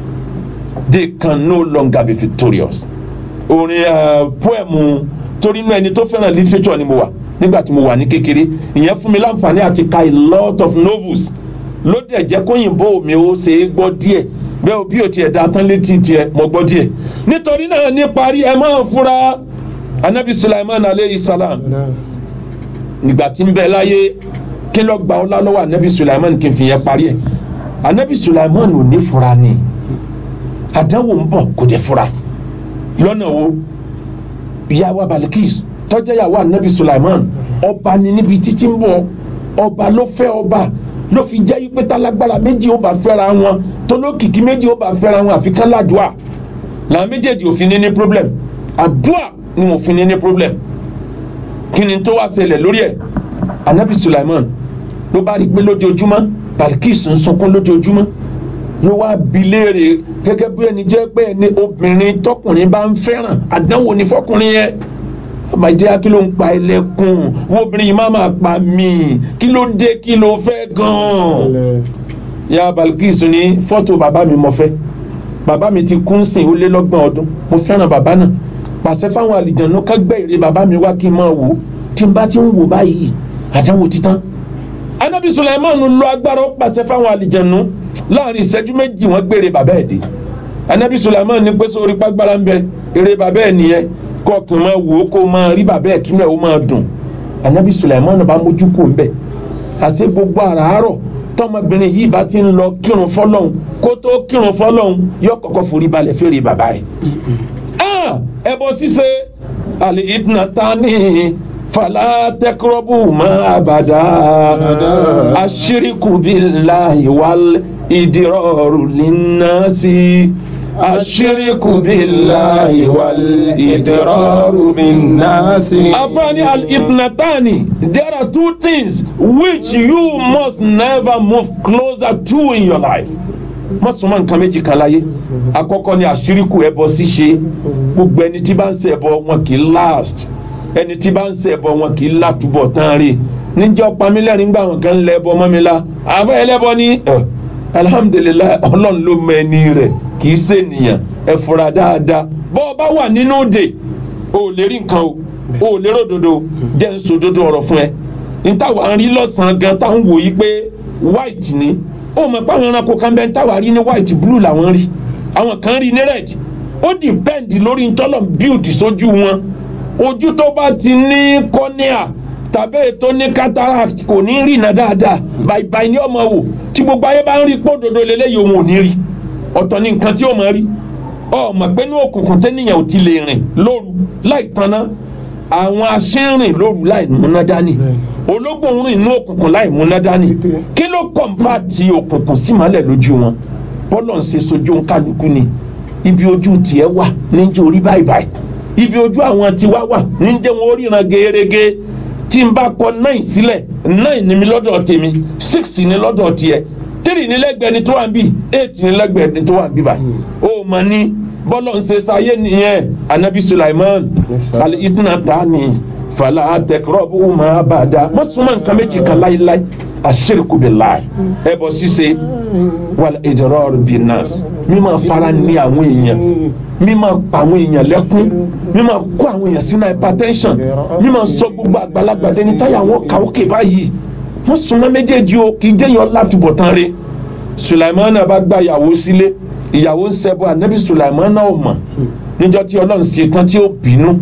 they can no longer be victorious orin uh, poem torí inú ẹni tó fẹ́ràn literature ni mo wà nígbà tí mo wà ní kékeré ìyẹn fún mi láǹfààní àti ka a lot of novels ló dẹ̀ jẹ́ kóyìnbó mi ó ṣe é gbọ́ díẹ̀ bẹ́ẹ̀ bí o tiẹ̀ da tán létí tiẹ̀ mọ̀ gbọ́ díẹ̀ nítorí náà ní parí ẹ máa fura anabi sulaiman aleyhi salam nígbà tí ń bẹ láyé kí ló gba ọlá lọ́wọ́ anabi sulaiman kí n fi yẹn parí ẹ̀ anabi sulaiman ò ní fura ni àdánwò ń bọ̀ kò dé fura lọ́nà wo ìyàwó Balikis tọ́jà ìyàwó anabi Sulaiman ọba ni níbi títí ń bọ̀ ọba ló fẹ́ ọba ló fi jẹ́ pé tálágbára méjì ó bá fẹ́ra wọn tólókìkí méjì ó bá fẹ́ra wọn àfi kán ládùúà làwọn méjèèjì ò fi ní ní problem àdúà ni wọn ò fi ní ní problem kí ni tó wá ṣẹlẹ̀ lórí ẹ̀ anabi Sulaiman ló bá rí i pé lójoojúmọ́ Balikis ń sunkún lójoojúmọ́ ló wá bi léèrè gẹ́gẹ́ bí ẹni jẹ́ pé ẹni obìnrin tọkùnrin bá ń fẹ́ràn àdánwò ní fọkùnrin yẹn àmàjẹ́ kí ló ń pa ẹlẹ́kùn wọ́n obìnrin yìí má máa pa mí kí ló dé kí ló fẹ́ gan-an. ya Balikis ní fọ́tò bàbá mi mo fẹ́ bàbá mi ti kú ń sìn ó lé lọ́gbọ̀n ọdún mo fẹ́ràn bàbá náà pàṣẹ fáwọn àlìjànú ká gbé ère bàbá mi wá kí n máa wò ó tí n bá ti ń wò báyìí àdánwò títán. anabi Sulaiman lo agbára ó pàṣẹ fáwọn àlìjànú láàrin ìṣẹ́jú méjì wọ́n gbére bàbá ẹ̀ dé anabi Sulaiman ní pé sórí pàgbára ń bẹ ère bàbá ẹ̀ nìyẹn kọkàn máa wò ó kó máa rí bàbá ẹ̀ kí náà ó máa dùn anabi Sulaiman bá mójú kò ń bẹ̀ àṣẹ gbogbo àràárọ̀ tọmọbìnrin yìí bá ti ń lọ kírun fọlọ́hún kó tó kírun fọlọ́hún yóò kọ́kọ́ forí balẹ̀ fèrè bàbá ẹ̀. ẹbọ ṣíṣe àlè ìdùnnà tání fàlà tẹkọrọbù má bàdà àṣírìkù billahi wal ìdírọ̀rù linnasi. الشرك بالله والإضرار بالناس أفاني الإثنتان there are two things which you must never move closer to in your life má súnmọ́ nǹkan méjì kan láyé àkọ́kọ́ ni àṣíríkù ẹbọ ṣíṣe gbogbo ẹni tí bá ń ṣe ẹbọ wọn kì í last ẹni tí bá ń ṣe ẹbọ wọn kì í látúbọ̀ tán rí níjọ́ pamílẹ́rìn gbà wọn kan lẹ ẹbọ mọ́ mi la àbẹ́ ẹlẹ́bọ ni alhamdulilayi ọlọ́run ló mọ ẹni rẹ̀ kì í ṣènìyàn ẹ fura dáadáa bọ́ ọ bá wà nínú òde o ò lè rí nǹkan o o ò lè ròdodo jẹ́ ń sòdodo ọ̀rọ̀ fún ẹ ntàwa ń rí lọ́sàn-án gan tá à ń wò yí pé white ni ó mọ̀ pé àwọn ẹranko kan bẹ́ẹ̀ ntàwa rí ní white blue làwọn rí àwọn kan rí ní red ó depend lórí ntọ́lọ̀ build sójú wọn ojú tó bá ti ní cornea tàbí ètò ní cataract kò ní rìnà dáadáa bàìbàì ní ọmọ wò tí gbogbo ayé bá ń rí pòdodo lélẹ́yìí òun ò ní rí ọ̀tọ̀ ní nǹkan tí ó máa rí ọmọ pé ní òkùnkùn tẹ́nìyàn ò ti lè rìn lóru láì tanná àwọn aṣẹ́rìn lóru láì múná dání ológbò ń rìn ní òkùnkùn láì múná dání kí ló kọ̀ǹpá ti òkùnkùn sí mọ́lẹ̀ lójú wọn bọ́lọ̀ ń ṣe sojú kálukú ni ibi ojú tiẹ̀ wà níjẹ́ orí báyìí báyìí ibi ojú àwọn tiwa wà níjẹ́ wọn ó ríran gẹ́gẹ́ tí n bá kọ nine sílẹ̀ nine ni mi lọ́dọ̀ tèmi six ni lọ́dọ̀ tiẹ̀ three ni lẹ́gbẹ̀ẹ́ ni tó wà ń bì eight ni lẹ́gbẹ̀ẹ́ ni tó wà ń bì báyìí ó mọ̀ ní bọ́lọ̀ ń ṣe sáyé nìyẹn anabi Sulaiman àlè ìtúná ta ni fàlà àtẹkọrọ́bù máa bá a dá wọ́n súnmọ́ nǹkan méjì kan láíláí àṣírìkù billahi ẹbọ ṣíṣe wal idrar bin nas mímọ fara ní àwọn èèyàn mímọ pa àwọn èèyàn lẹ́kún mímọ kó àwọn èèyàn sínú hypertension mímọ sọ gbogbo àgbàlagbà dẹni táyà wọn kà ókè báyìí wọ́n súnmọ́ méjèèjì o kì í jẹ́yàn látúbọ̀ tán re Sulaimana bá gba ìyàwó sílé ìyàwó ń ṣẹbọ ànábì Sulaimana ò mọ̀ níjọ́ tí Ọlọ́run ṣe tán tí ó bínú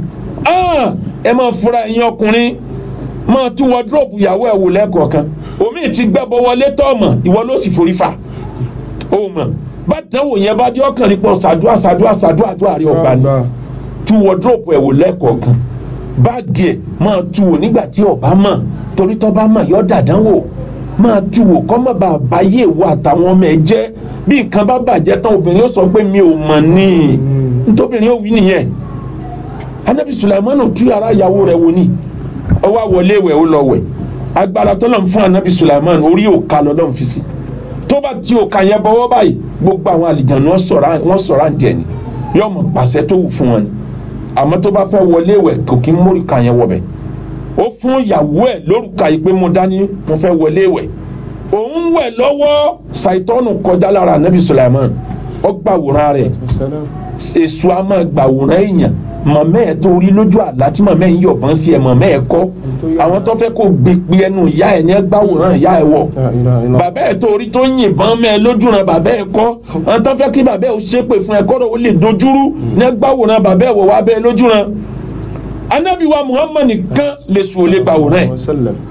ẹ máa fura ẹ̀yin ọkùnrin máa tún wọdúróòpù ìyàwó ẹ̀ wò lẹ́ẹ̀kọ̀ọ̀kan omi ti gbẹ́bọ wọlé tọ́ọ̀mọ̀ ìwọ ló sì forí fà ó mọ̀ bá dánwò yẹn bá dé ọkàn nípa ṣàdúrà ṣàdúrà ṣàdúrà àdúrà rí ọgbà ni tún wọdúróòpù ẹ̀ wò lẹ́ẹ̀kọ̀ọ̀kan báàgì ẹ̀ máa tu wò nígbà tí ọba mọ̀ torí tó bá mọ̀ yọ dàdánwò máa tu wò kọ́ mọ̀ bá báyé ìwọ àtàwọn ọmọ ẹ̀ jẹ́ bí nǹkan bá bàjẹ́ tán obìnrin ó sọ pé mi ò mọ̀ ní nítòbìnrin ó wí nìyẹn anabi sulaimanu tú yàrá ìyàwó rẹ̀ wò ní ó wá wọlé wẹ̀ ó lọ wẹ̀ agbára tó lọ́n fún anabi sulaimanu orí òka lọ́lọ́n fi sí tó bá ti òka yẹn bọ́wọ́ báyìí gbogbo àwọn àlìjànú wọ́n sọ̀rọ̀ àǹdí ẹ̀ ni yóò mọ̀ pàṣẹ tó wù fún wọn ni àmọ́ tó bá fẹ́ wọlé wẹ̀ kò kí ń mórí ka yẹn wọ̀ bẹ̀ ó fún ìyàwó ẹ̀ lórúkà yìí pé mo dání mo fẹ́ wọlé wẹ̀ òun wẹ̀ lọ́wọ́ ṣàìtọ́nù kọjá lára anabi sulaimanu ó gbàwòrán rẹ̀ èso a máa gbàwòrán èèyàn mọ̀mẹ́ ẹ̀ tó rí lójú àlá tí mọ̀mẹ́ ń yọ̀bọ̀n sí ẹ̀ mọ̀mẹ́ ẹ̀ kọ́ àwọn tó fẹ́ kó gbèpè ẹnu ìyá ẹ̀ ní gbàwòrán ìyá ẹ̀ wọ̀ bàbá ẹ̀ tó rí tó yìnbọn mẹ́ ẹ lójú ran bàbá ẹ̀ kọ́ àwọn tó fẹ́ kí bàbá ẹ̀ ó ṣépè fún ẹ kọ́rọ̀ ó lè dojúrú ní gbàwòrán bàbá ẹ̀ wọ̀ wá bẹ́ẹ̀ lójú ran anabi wa muhammad nìkan lè sùn ó lè gbàwòrán ẹ̀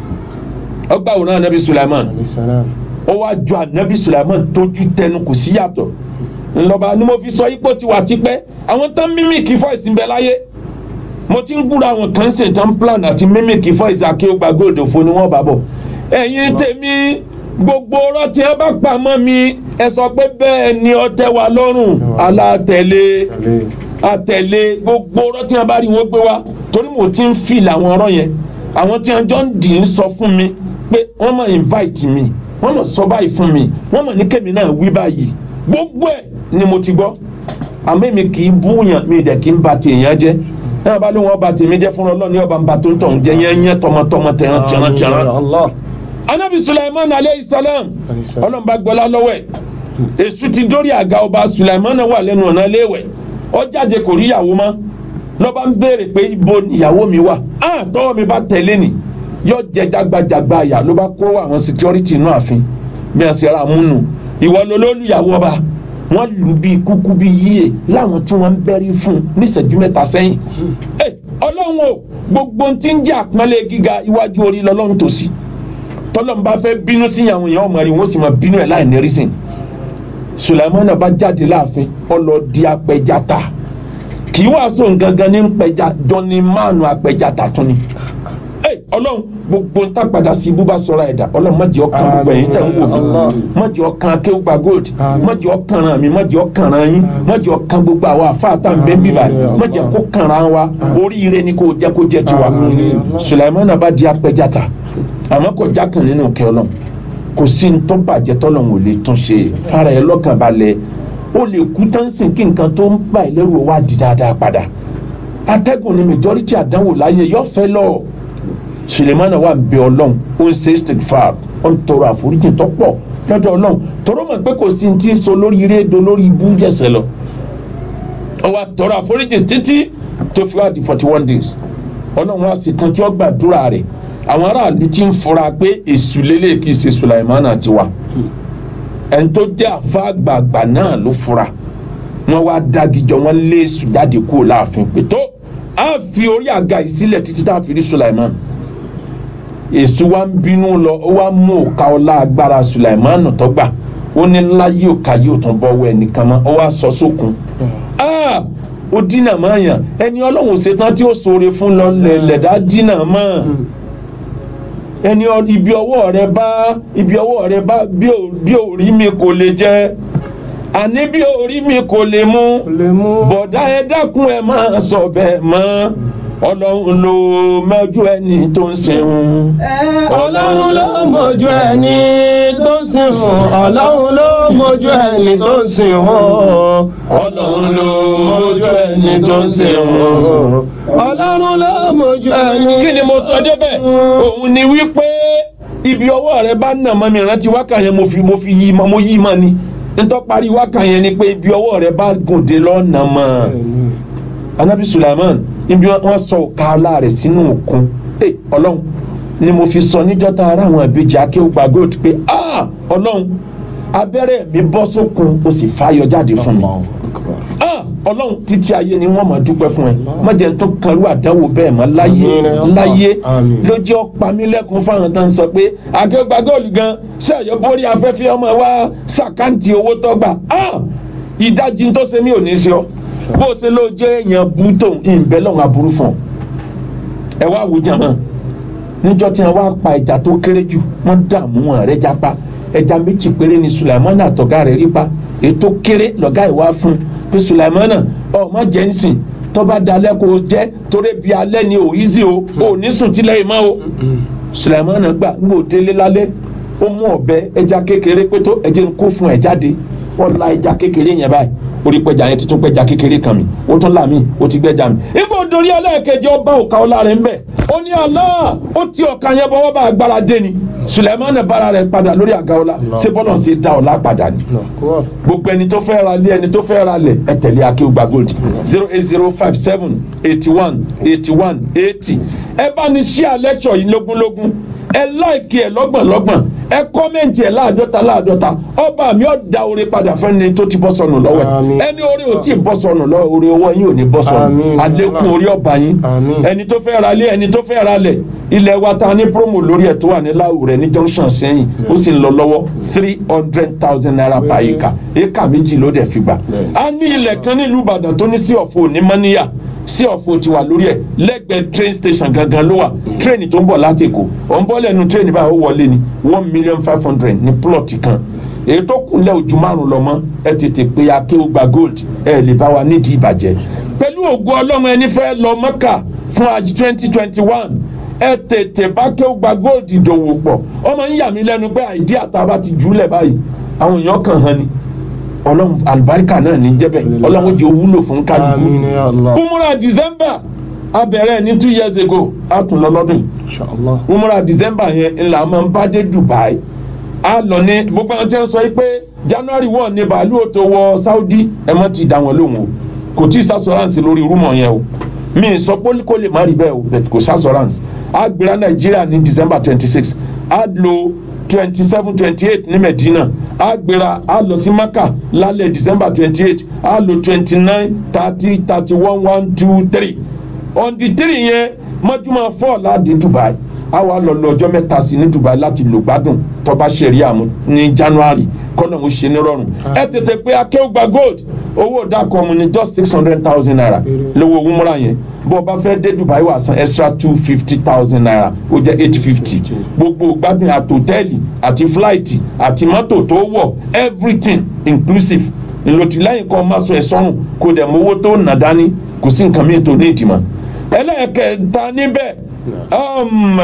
ó gbàwòrán anabi sulaiman ó wá jọ anabi sulaiman tójú tẹnu kò sí yàtọ̀ ńlọba ni mo fi sọ ipò tiwa tipẹ́ àwọn tán mímìkì voice ń bẹ láyé mo ti ń gbúra àwọn kan ṣe tán plan àti mímìkì voice akéwògbà gold òfo ni wọ́n bá bọ̀ ẹ̀yin tèmi gbogbo ọ̀rọ̀ tí ẹ bá pa mọ́ mi ẹ sọ pé bẹ́ẹ̀ ni ọtẹ wa lọ́rùn alátẹ̀lé àtẹ̀lé gbogbo ọ̀rọ̀ tí wọn bá rí wọn gbé wá torí mo ti ń fìl àwọn ọ̀rọ̀ yẹn àwọn tí wọn jọ ń dì í sọ fún mi pé wọ́n mọ̀ invite mi wọ́n mọ̀ sọ báyìí fún mi wọ́n mọ̀ ní kẹ́mi náà wí báyìí gbogbo ẹ̀ ni mo ti gbọ́ àmọ́ èmi kì í búyàn mi dẹ̀ kì í ba tèèyàn jẹ́ ẹ bá lóun ọba tèmi jẹ́ fúnra ọlọ́ọ̀ni ọba ń ba tó ń tọ̀ ń jẹ́ yẹn yẹn tọmọtọmọ tẹran tẹran tẹran anabi sulaiman aleyhi salam ọlọ́run bá gbọ́lá lọ́wọ́ ẹ̀ èṣù ti dórí àga ọba sulaiman wà lẹ́nu ọ̀nà léèwẹ̀ ó jáde kò rí ìyàwó mọ́ ló bá ń béèrè pé ibo ìyàwó mi wà á tọ́wọ́ mi bá tẹ̀lé ni yóò jẹ jágbajàgba àyà ló bá kó àwọn security inú ààfin bí wọ́n ṣe ra múnu ìwọ ló ló lùyàwó ọba wọ́n lù bí kúkú bí yíyẹ láwọn tí wọ́n ń bẹ́rí fún níṣẹ́jú mẹ́ta sẹ́yìn ọlọ́run o gbogbo tí ń jẹ́ àpọ́nlé gíga iwájú orí lọ́lọ́run tòsí tọ́lọ́n bá fẹ́ bínú sí àwọn èèyàn ọmọ rẹ̀ wọ́n sì máa bínú ẹ̀ láì ní rísìn sulaimana bá jáde láàfin ọlọ́ọ̀dì apẹjata kì í wàásù gangan ní pẹja dọ́ni mánu apẹjata tún ni ẹ ọlọ́run gbogbo ń tàpadà sí ibú bá sọ̀rọ̀ ẹ̀dá ọlọ́run má jẹ́ ọkàn gbogbo ẹ̀yìn tẹ̀ ń wò mí má jẹ́ ọkàn akéwùgbà gold má jẹ́ ọkàn ràn mí má jẹ́ ọkàn ràn yín má jẹ́ ọkàn gbogbo àwọn àfáàtà ń bẹ́ bíbà má jẹ́ kó kàn ràn wa oríire ni kò jẹ́ kó jẹ́ tiwa sulaimana bá di apẹjata àmọ́ kò jákàn nínú kẹ́ ọlọ́run kò sí ní tó bàjẹ́ tọ́lọ́run ò lè tún ṣe fara ẹ lọ́kàn balẹ̀ ó lè kú tán sìn kí nǹkan tó ń bà ẹ́ lẹ́rù wá di dáadáa padà atẹ́gùn ni majority àdánwò láyé yọ fẹ́ lọ sulemana wà ń bẹ ọlọ́run ó ń ṣe istikfar ó ń tọrọ àforíjì tó pọ̀ lọ́dọ̀ ọlọ́run tọrọ mọ̀ pé kò sí ní tí ń so lórí rédíò lórí ibú jẹ̀sẹ̀ lọ ó wá tọrọ àforíjì títí tó fi wá di forty one days ọlọ́run wá sí kan tí ó gbàdúrà rẹ̀ àwọn aráàlú ti ń fura pé èṣù lélẹ̀ kì í ṣe sulaimana ti wà ẹni tó jẹ́ àfa àgbààgbà náà ló fura wọ́n wá dágijọ́ wọ́n lé èṣù jáde kúrò láàfin pé tó a fi orí àga ìsílẹ̀ títí tá a fi rí sulaiman èṣù wa ń bínú lọ ó wá mú òka ọlá agbára sulaiman tó gbà ó ní láyé òka yóò tún bọ́ wọ ẹnìkan mọ́ ó wá sọ sókun ó dínà mọ́ yàn ẹni ọlọ́run ṣetán tí ó ṣoore fún lọ lẹ̀dá dínà mọ́ ẹni ibi ọwọ́ rẹ bá ibi ọwọ́ rẹ bá bí orí mi kò lè jẹ àní bí orí mi kò lè mú bọ̀dá ẹ dákun ẹ máa sọ bẹ́ẹ̀ mọ́ ọlọ́run ló mọ́jú ẹni tó ń sẹ́wọ̀n. ọlọ́run ló mọ̀jú ẹni tó ń sìnwọ̀n ọlọ́run ló mọ̀jú ẹni tó ń sìnwọ̀n ọlọ́run ló mọ́jú ẹni tó ń sẹ́wọ̀n. ọlọ́run ló mọ̀jú ẹni. kí ni mo sọ débẹ̀ òun ni wípé ibi ọwọ́ rẹ bá nà mọ́ mi rántí wákà yẹn mo fi mo fi yí mọ́ mo yí mọ́ ni nítorí parí wákà yẹn ni pé ibi ọwọ́ rẹ bá gùn dé lọ́nà mọ́ anabi sulaiman níbi wọn sọ ọ̀ka ọlá rẹ̀ sínú òkun ẹ ọlọ́run ni mo fi sọ níjọ́ tá ara àwọn ìbejì akéwùgbà gold pé ah ọlọ́run abẹ́rẹ́ mi bọ́ sókun o sì fàyọ jáde fún mi ah ọlọ́run títí ayé ni wọ́n máa dúpẹ́ fún ẹ má jẹ́ tó kanrú àdánwò bẹ́ẹ̀ mọ́ láyé láyé ló jẹ́ ọ̀pá mi lẹ́kùn fáwọn tó ń sọ pé akéwùgbà gold gan ṣé àyọ̀ borí afẹ́fẹ́ ọmọ wa ṣàkáǹtì owó tọ́gbà ah ìdajì tó ṣe mí ò ní ṣe ọ́ bó o ṣe ló jẹ́ èèyàn bútó ìbẹ́ lọ́wọ́ aburú fún ọ. ẹ wá wò jàmọ́ níjọ́ tí wọ́n wá pa ẹja tó kéré jù wọ́n dààmú wọn rẹ̀ jápa ẹja méjì péré ni sulaimana àtọ̀gá rẹ̀ rí pa ètò kéré lọ́gá ìwá fún un pé sulaimana ọ má jẹ́ ń sìn tó bá dalẹ̀ kó o jẹ́ torí bí alẹ́ ni ò easy o ò ní sùn tílẹ̀ yìí mọ́ o sulaimana gbà ń gbò délé lálẹ́ ó mú ọ̀bẹ ẹja kékeré pé tó ẹjẹ ń kó fún ẹ jáde wọ́n la ẹja kékeré yẹn báyìí orí pẹja yẹn tuntun pẹja kékeré kan mi ó tún là mí ó ti gbẹja mi. igbó dorí ẹlẹ́ẹ̀kejì ọba òka ọlá rẹ̀ ń bẹ̀ ó ní Allah ó ti ọ̀ka yẹn bọ́wọ́ bá agbára dé ni Suleiman bára rẹ̀ padà lórí àga ọlá ṣé bọ́lá ṣe dá ọlá padà ni. gbogbo ẹni tó fẹ́ ra lé ẹni tó fẹ́ ra lẹ̀ ẹ tẹ̀lé akéwùgbà gold zero eight zero five seven eighty one eighty one eighty ẹ bá ní ṣí àlẹ́kṣọ̀ yìí lógúnlógún ẹ láìkí ẹ lọ́gbọ̀nlọ́gbọ̀n ẹ kọ́mẹ̀ntì ẹ̀ láàdọ́ta láàdọ́ta ọba mi ò da oore padà fẹ́ni tó ti bọ́ sọnù lọ́wọ́ ẹ̀ Àmín. ẹni oore ò tí ì bọ́ sọnù lọ́wọ́ oore owó yín ò ní bọ́ sọnù Àmín. àlékún orí ọba yín Àmín. ẹni tó fẹ́ ra lé ẹni tó fẹ́ ra lẹ̀ ilẹ̀ wa ta ní promo lórí ẹ̀ tó wà ní láwùrẹ́ ní junction sẹ́yìn ó sì ń lọ lọ́wọ́ three hundred thousand naira per acre acre méjì ló dẹ̀ fi gbà a ní ilẹ̀ kan nílùú Ìbàdàn tó ní sí ọ̀fọ̀ onímọ̀níyà sí ọ̀fọ̀ ti wà lórí ẹ̀ lẹ́gbẹ̀ẹ́ train station gangan ló wà train tó ń bọ̀ láti Èkó ọ̀ ń bọ́ lẹ́nu train báyìí ó wọlé ni one million five hundred ní plot kan èyí tó kúnlẹ̀ ojú márùn lọ mọ́ ẹ tètè pé akéwògbà gold ẹ lè bá wa nídìí ìbàjẹ́ pẹ̀lú ògo ọlọ́run ẹni fẹ́ lọ mọ́kà fún àjì twenty twenty one ẹ tètè bá kéwògbà gold ìdòwò pọ̀ ọmọ ń yà mí lẹ́nu pé àìdí àtàbà ti jùlẹ̀ báyìí àwọn èèyàn kàn hàn ni ọlọ́run àlùbáríkà náà ní jẹ́bẹ̀ ọlọ́run jẹ́ wúlò fún kálukú Àmín ya Allah. umura december abẹ̀rẹ̀ ní two years ago a tún lọ lọ́dún yìí Inshallah. umra december yẹn ńlá máa ń bá dé dubai a lọ ní gbogbo àwọn tí wọ́n sọ yìí pé january one ní bàálù ò tó wọ saudi ẹ mọ́ ti dá wọn lóhùn o kò tí ì sassurance lórí rúmọ̀ yẹn o mi ì sọ pé kó lè má rí bẹ́ẹ̀ o but kò sassurance a gbéra nàìjíríà ní december twenty six a lo twenty seven twenty eight ní medina a gbéra a lọ sí maka lálẹ́ december twenty eight a lo twenty nine thirty thirty one one two three on the three yẹn mọ́júmọ́ four láti dubai a wá lọ lọ ọjọ́ mẹ́ta sí ní dubai láti lò gbádùn tọ́ba ṣẹ̀rí àmú ní january kọ́nà ń ṣe ní rọrùn ẹ tètè pé akéwùgbà gold owó dákọ̀ mu ní just six hundred thousand naira lówó wúmúra yẹn bó o bá fẹ́ dé dubai wà san extra two fifty thousand naira ó jẹ́ eight fifty gbogbo gbádùn àti hòtẹ́ẹ̀lì àti fúláìtì àti mọ́tò tó wọ̀ everything inclusive ńlọtí lẹ́yìn kan máa sọ ẹ̀ sọ́run kó dẹ̀ mówó tó nà dání kò sí nǹkan mìíràn tó ní ìdìmọ̀ ẹlẹ́ẹ̀kẹta níbẹ̀ um,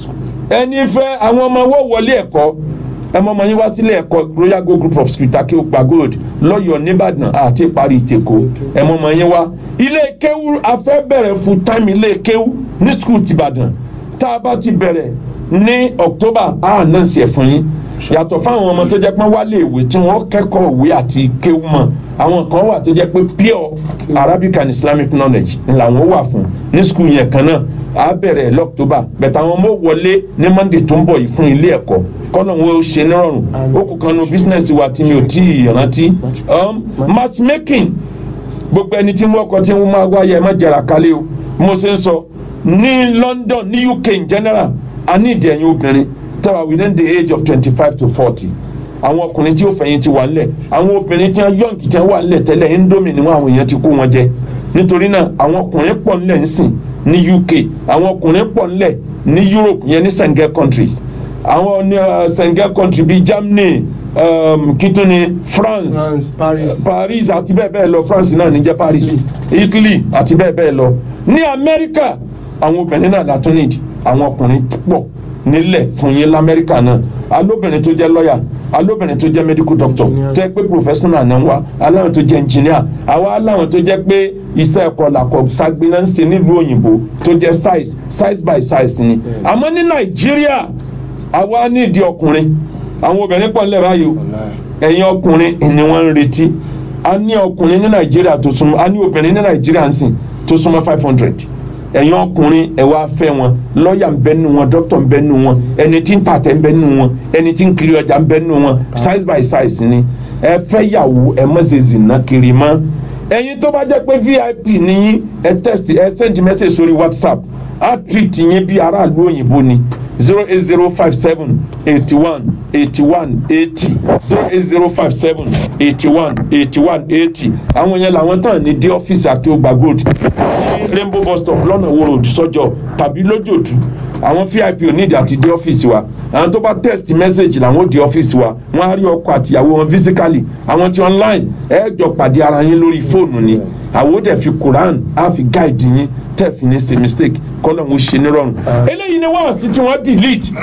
ẹni fẹ́ àwọn ọmọ wo wọlé ẹ̀kọ́ ẹmọ ọmọ yín wá sílé ẹ̀kọ́ royal go group of school take gba gold lọ́yọ̀ọ́ nìbàdàn àti parí ìtẹ̀kọ́ ẹmọ ọmọ yín wá ilé kéwú afẹ́ bẹ̀rẹ̀ full time ilé kéwú ní school tìbàdàn tá a bá ti bẹ̀rẹ̀ ní october a náà sì ẹ̀ fún yín yàtọ̀ fáwọn ọmọ tó jẹ́ pé wọ́n wá lé ìwé tí wọ́n kẹ́kọ̀ọ́ ìwé àti kéwú mọ̀ àwọn kan wà tó jẹ́ pé pure arabic and islamic knowledge ni làwọn wà fún ní skul yẹn kan náà á bẹ̀rẹ̀ lọ́któbà bẹ̀tẹ̀ àwọn ọmọ wọlé ní monday tó ń bọ̀ yìí fún ilé ẹ̀kọ́ kọ́nà wọn ó ṣe nírọ̀rùn ó kù kan nu business wa tí mi ò tí ì rántí um, matchmaking gbogbo ẹni tí wọ́n kọ́ tí wọ́n máa wáyé ẹ má jẹ̀rà kálẹ̀ o mo ṣe ń sọ ní london ní uk in general a ní ìdí ẹ̀yin obìnrin tẹ́wà within the age of twenty five to forty àwọn ọkùnrin tí ó fẹ̀yìn ti wà nílẹ̀ àwọn obìnrin tí wọ́n yọ̀ǹkì tí wọ́n wà nílẹ̀ tẹ́lẹ̀ indomie ni wọ́n àwọn èèyàn ti kó wọn jẹ nítorí náà àwọn ọkùnrin pọ̀ nílẹ̀ nísìn ní uk àwọn ọkùnrin pọ̀ nílẹ̀ ní europe yẹn ní sengel countries àwọn ní uh, sengel country bíi germany um, kituni france France, Paris. paris àti bẹ́ẹ̀ bẹ́ẹ̀ lọ france náà ní jẹ́ paris italy àti bẹ́ẹ̀ bẹ́ẹ̀ lọ ní amẹ́ríkà àwọn obìnrin náà látún nídìí àwọn ọkùnrin pọ̀ nílẹ̀ fún yín lamẹ́ríkà náà alóbìnrin tó jẹ́ lọ́ọ̀yà alóbìnrin tó jẹ́ medical doctor tó jẹ́ pé professional náà wà aláwọn tó jẹ́ engineer àwa aláwọn tó jẹ́ pé iṣẹ́ ẹ̀kọ́ làkọ̀ sagbiná ń ṣe nílùú òyìnbó tó jẹ́ size size by size ni àmọ́ ní nàìjíríà àwa nídìí ọkùnrin àwọn obìnrin pọ̀ nílẹ̀ báyìí o ẹ̀yin ọkùnrin ni wọ́n ń retí a ní ọkùnrin ní nàìjíríà tó súnmọ́ a ní obìnrin ní nàìjíríà ń sìn tó súnmọ́ five hundred ẹ̀yin ọkùnrin ẹ̀ wá fẹ́ wọn lọ́ọ̀yà ń bẹ nínú wọn dókítà ń bẹ nínú wọn ẹni tí ń tàtẹ́ ń bẹ nínú wọn ẹni tí ń kiri ọjà ń bẹ nínú wọn size by size ni ẹ fẹ́ yàwó ẹ mọ̀ ṣe zìnà kiri mọ́ ẹ̀yin tó bá jẹ́ pé vip nìyí ẹ text ẹ send message sórí whatsapp á treat yín bí aráàlú òyìnbó ni zero eight zero five seven eighty one eighty one eighty zero eight zero five seven eighty one eighty one eighty àwọn yẹn làwọn tán ní dé ọ́fíìsì Akeogba Gold ní rainbow bus stop lọ́nà wo road sọ́jọ́ tàbí lójoojú àwọn vip ò nídìí àti dé ọ́fíìsì wa àwọn tó bá text message làwọn ò dé ọ́fíìsì wa wọ́n á rí ọkọ àtìyàwó wọn physically àwọn tí online ẹ jọ pàdé ara yín lórí fóònù ni àwọn ò dẹ̀ fi Quran á fi guide yín tẹ̀ fi ní ṣe mistake kọ́nà mo ṣe nírọ̀rùn eléyìí ni wáàsí tí wọ́n delete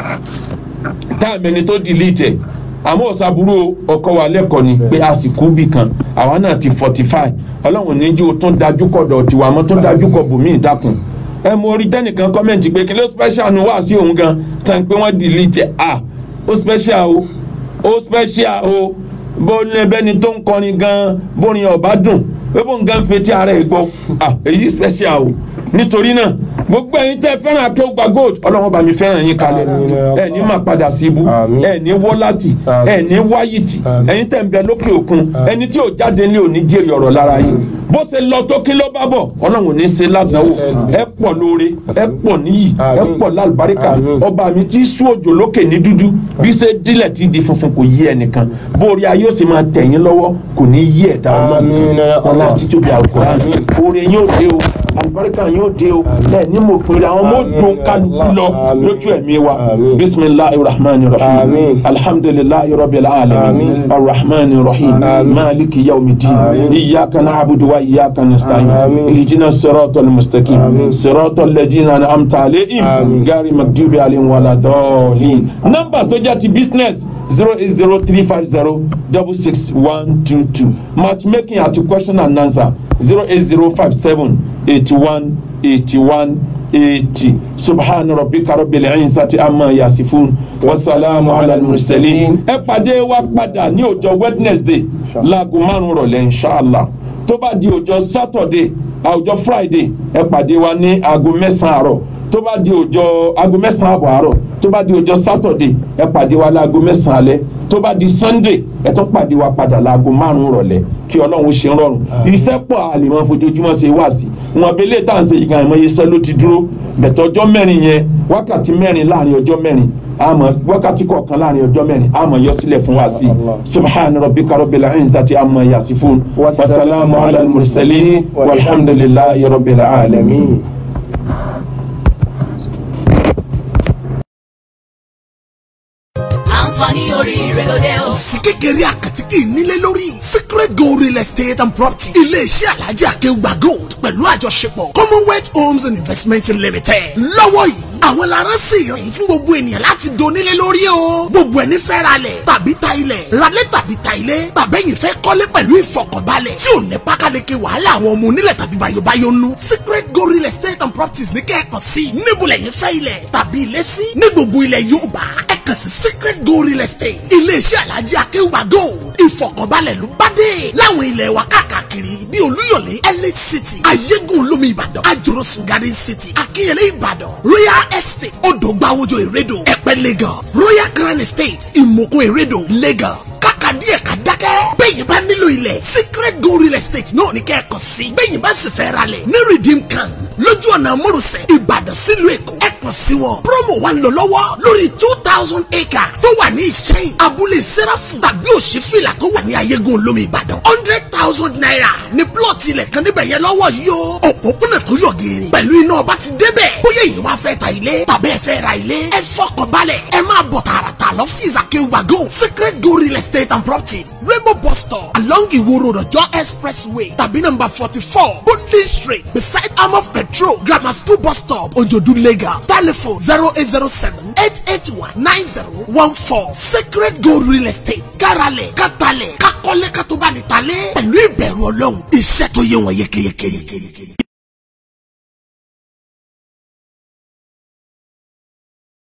táàmì ẹni tó delete ẹ̀ àmọ́ ọ̀sàbúrò ọkọ wa lẹ́kọ̀ọ́ ni pé àsìkò bì kan àwa náà ti fortify ọlọ́run níjú tó dájú kọ̀ dọ̀ tiwa mọ́ tó dájú kọ̀ bùnmí ìdákun ẹ mo rí tẹnìkan kọ́mẹ̀ntì pé kí ló special nu wá sí òun gan tán pé wọ́n delete ẹ̀ ah ó special o ó special o bó ní ẹbẹ́ni tó ń kọrin gan bórin ọ̀bá dùn pé bó ń gan fetí ara ẹ̀ gbọ́ ah èyí special o nítorí náà gbogbo ẹ̀yin tẹ́ fẹ́ràn akéwùgbà gold ọlọ́run bá mi fẹ́ràn yín kalẹ̀ Àmín ya Allah. ẹ ní máa padà sí ibú Àmín. ẹ ní wọ́láti Àmín. ẹ ní wáyìtì Àmín. ẹ̀yin tẹ́ ń bẹ lókè òkun Àmín. ẹni tí ò jáde ní òní jèrè ọ̀rọ̀ lára yín bó ṣe lọ tó kí ló bá bọ̀ ọlọ́run ò ní ṣe ládàáwò Àmín. ẹ pọ̀ lóore ẹ pọ̀ níyì ẹ Àmín. pọ̀ lálùbáríkà Àmín. ọba mi tí sú òjò lókè ní dúdú bí ṣe dílẹ̀ tí di funfun kò yí ẹnìkan bóore ayé ó sì máa tẹ̀yìn lọ́wọ́ kò ní yí ẹ̀dá Àmín ya ọlọ́run ọlá Allah. títóbi àlùkòrán Àmín. oore yóò dé o àlùbáríkà yóò dé o ẹ ní mo pinnu àwọn ọmọ Àmín. òdùn kálukú lọ Àmín. lójú ẹ̀mí wa Àmín. bisimilahi rahman rahim Àmín. alhamdulilayi rabbil alamin Àmín. arrahman rahim Àmín. maliki yawmidin Àmín. iyyaka na'budu wa iyyaka nasta'in Àmín. ihdina siratal mustaqim Àmín. siratal ladina an'amta alayhim Àmín. gari magdubi alayhim wala dallin nọ́mbà tó jẹ́ ti business zero eight zero three five zero double six one two two matchmaking àti question and answer zero eight zero five seven eighty one eighty one eighty subhana rabbika rabbil izzati amma yasifun wasalaamu ala mursalin ẹ pàdé wa padà ní ọjọ́ wednesday láago márùn rọ̀lẹ́ inshallah tó bá di ọjọ́ saturday ọjọ́ friday ẹ pàdé wa ní aago mẹ́sàn-án àárọ̀ tó bá di ọjọ́ aago mẹ́sàn-án àbọ̀ àárọ̀ tó bá di ọjọ́ saturday ẹ pàdé wa láago mẹ́sàn-án alẹ́ tó bá di sunday ẹ tún pàdé wa padà láago márùn-ún rọ̀lẹ́ kí ọlọ́run ṣe ń rọrùn iṣẹ́ pọ̀ àlèmọ́ fojoojúmọ́ ṣe wá sí wọn abẹ́lé tá à ń ṣe ìgbà ìmọ̀ iṣẹ́ ló ti dúró bẹ̀tẹ̀ ọjọ́ mẹ́rin yẹn wákàtí mẹ́rin láàrin ọjọ́ mẹ́rin àmọ́ wákàtí kọ̀ọ̀kan láàrin ọjọ́ mẹ́rin àmọ́ yọ sílẹ̀ fún wa sí subhana rabbika rabbil izzati amma yasifun wasalaamu ala mursalin walhamdulillahi rabbil alamin. àǹfààní oríire ló dé o. sí kékeré àkàtì kì í nílé lórí secret gold real estate and property iléeṣẹ́ alhaji akéwùgbà gold pẹ̀lú àjọṣepọ̀ commonwealth homes and investment limited lọ́wọ́ yìí àwọn lára sì rìn fún gbogbo ènìyàn láti donílé lórí o gbogbo ẹni fẹ́ ra lẹ̀ tàbí ta ilẹ̀ ralẹ̀ tàbí ta ilé tàbẹ́yìn fẹ́ kọ́lé pẹ̀lú ìfọkànbalẹ̀ tí ò ní pákáleke wàhálà àwọn ọmọ onílẹ̀ tàbí bayobayo nú secret gold real estate and properties ní kẹ́ẹ̀kan sí níbo lẹ́yìn fẹ́ ilẹ̀ tàbí ilé sí ní gbogbo ilẹ̀ Yorùbá ẹ kàn sí secret gold real estate iléeṣẹ́ alhaji akéwùgbà gold ìfọkànbalẹ̀ ló bá dé láwọn ilẹ̀ wa káàkiri bíi olúyọ̀lé elite city ayégun olómi ìbàdàn àjòròsùn garden city akínyẹlé ìbàdàn royal estate odògbàwòjò ìrẹ́dò ẹ̀pẹ́ lagos royal grand estate ìmọ̀kún ìrẹ́dò lagos kàkà díẹ̀ ká dákẹ́ bẹ́ẹ̀ bá nílò ilẹ̀ secret gold real estate náà ní kẹ́ẹ̀kan sí bẹ́ẹ̀ bá sì fẹ́ ra lẹ̀ ní redeem camp lójú ọ̀nà mórùsẹ̀ ìbàdàn sílùú èkó ẹ kàn sí wọn promo wa ń lọ lọ́wọ́ lórí two thousand acres tó wà ní ìṣẹ́yìn abúlé sẹ́ráfù tàbí òṣìfìlà tó wà ní ayégun olómi ìbàdàn hundred thousand naira ní plọ̀tì ilẹ̀ kan níbẹ̀ yẹn lọ́wọ́ yìí o òpópónà tó yọ gèrè pẹ̀lú iná ọba ti débẹ̀ bóyá èyí wá fẹ́ ta ilé tàbí ẹ fẹ́ ra ilé ẹ fọkàn balẹ̀ ẹ máa bọ̀ tààràtà lọ́fíìsì akéwùgbà gold secret gold real estate and properties rainbow bus stop along iwo road ọjọ́ expressway tàbí number forty four bondin street beside amov petrol grammar school bus stop ojodu lagos telephone zero eight zero seven eight eight one nine zero one four secret gold real estate káralẹ̀ kátàlẹ̀ kákọ́lé kátóbánitálẹ̀ pẹ̀lú ìbẹ̀rù ọlọ́run iṣẹ́ tó yẹ wọn yékéyéké.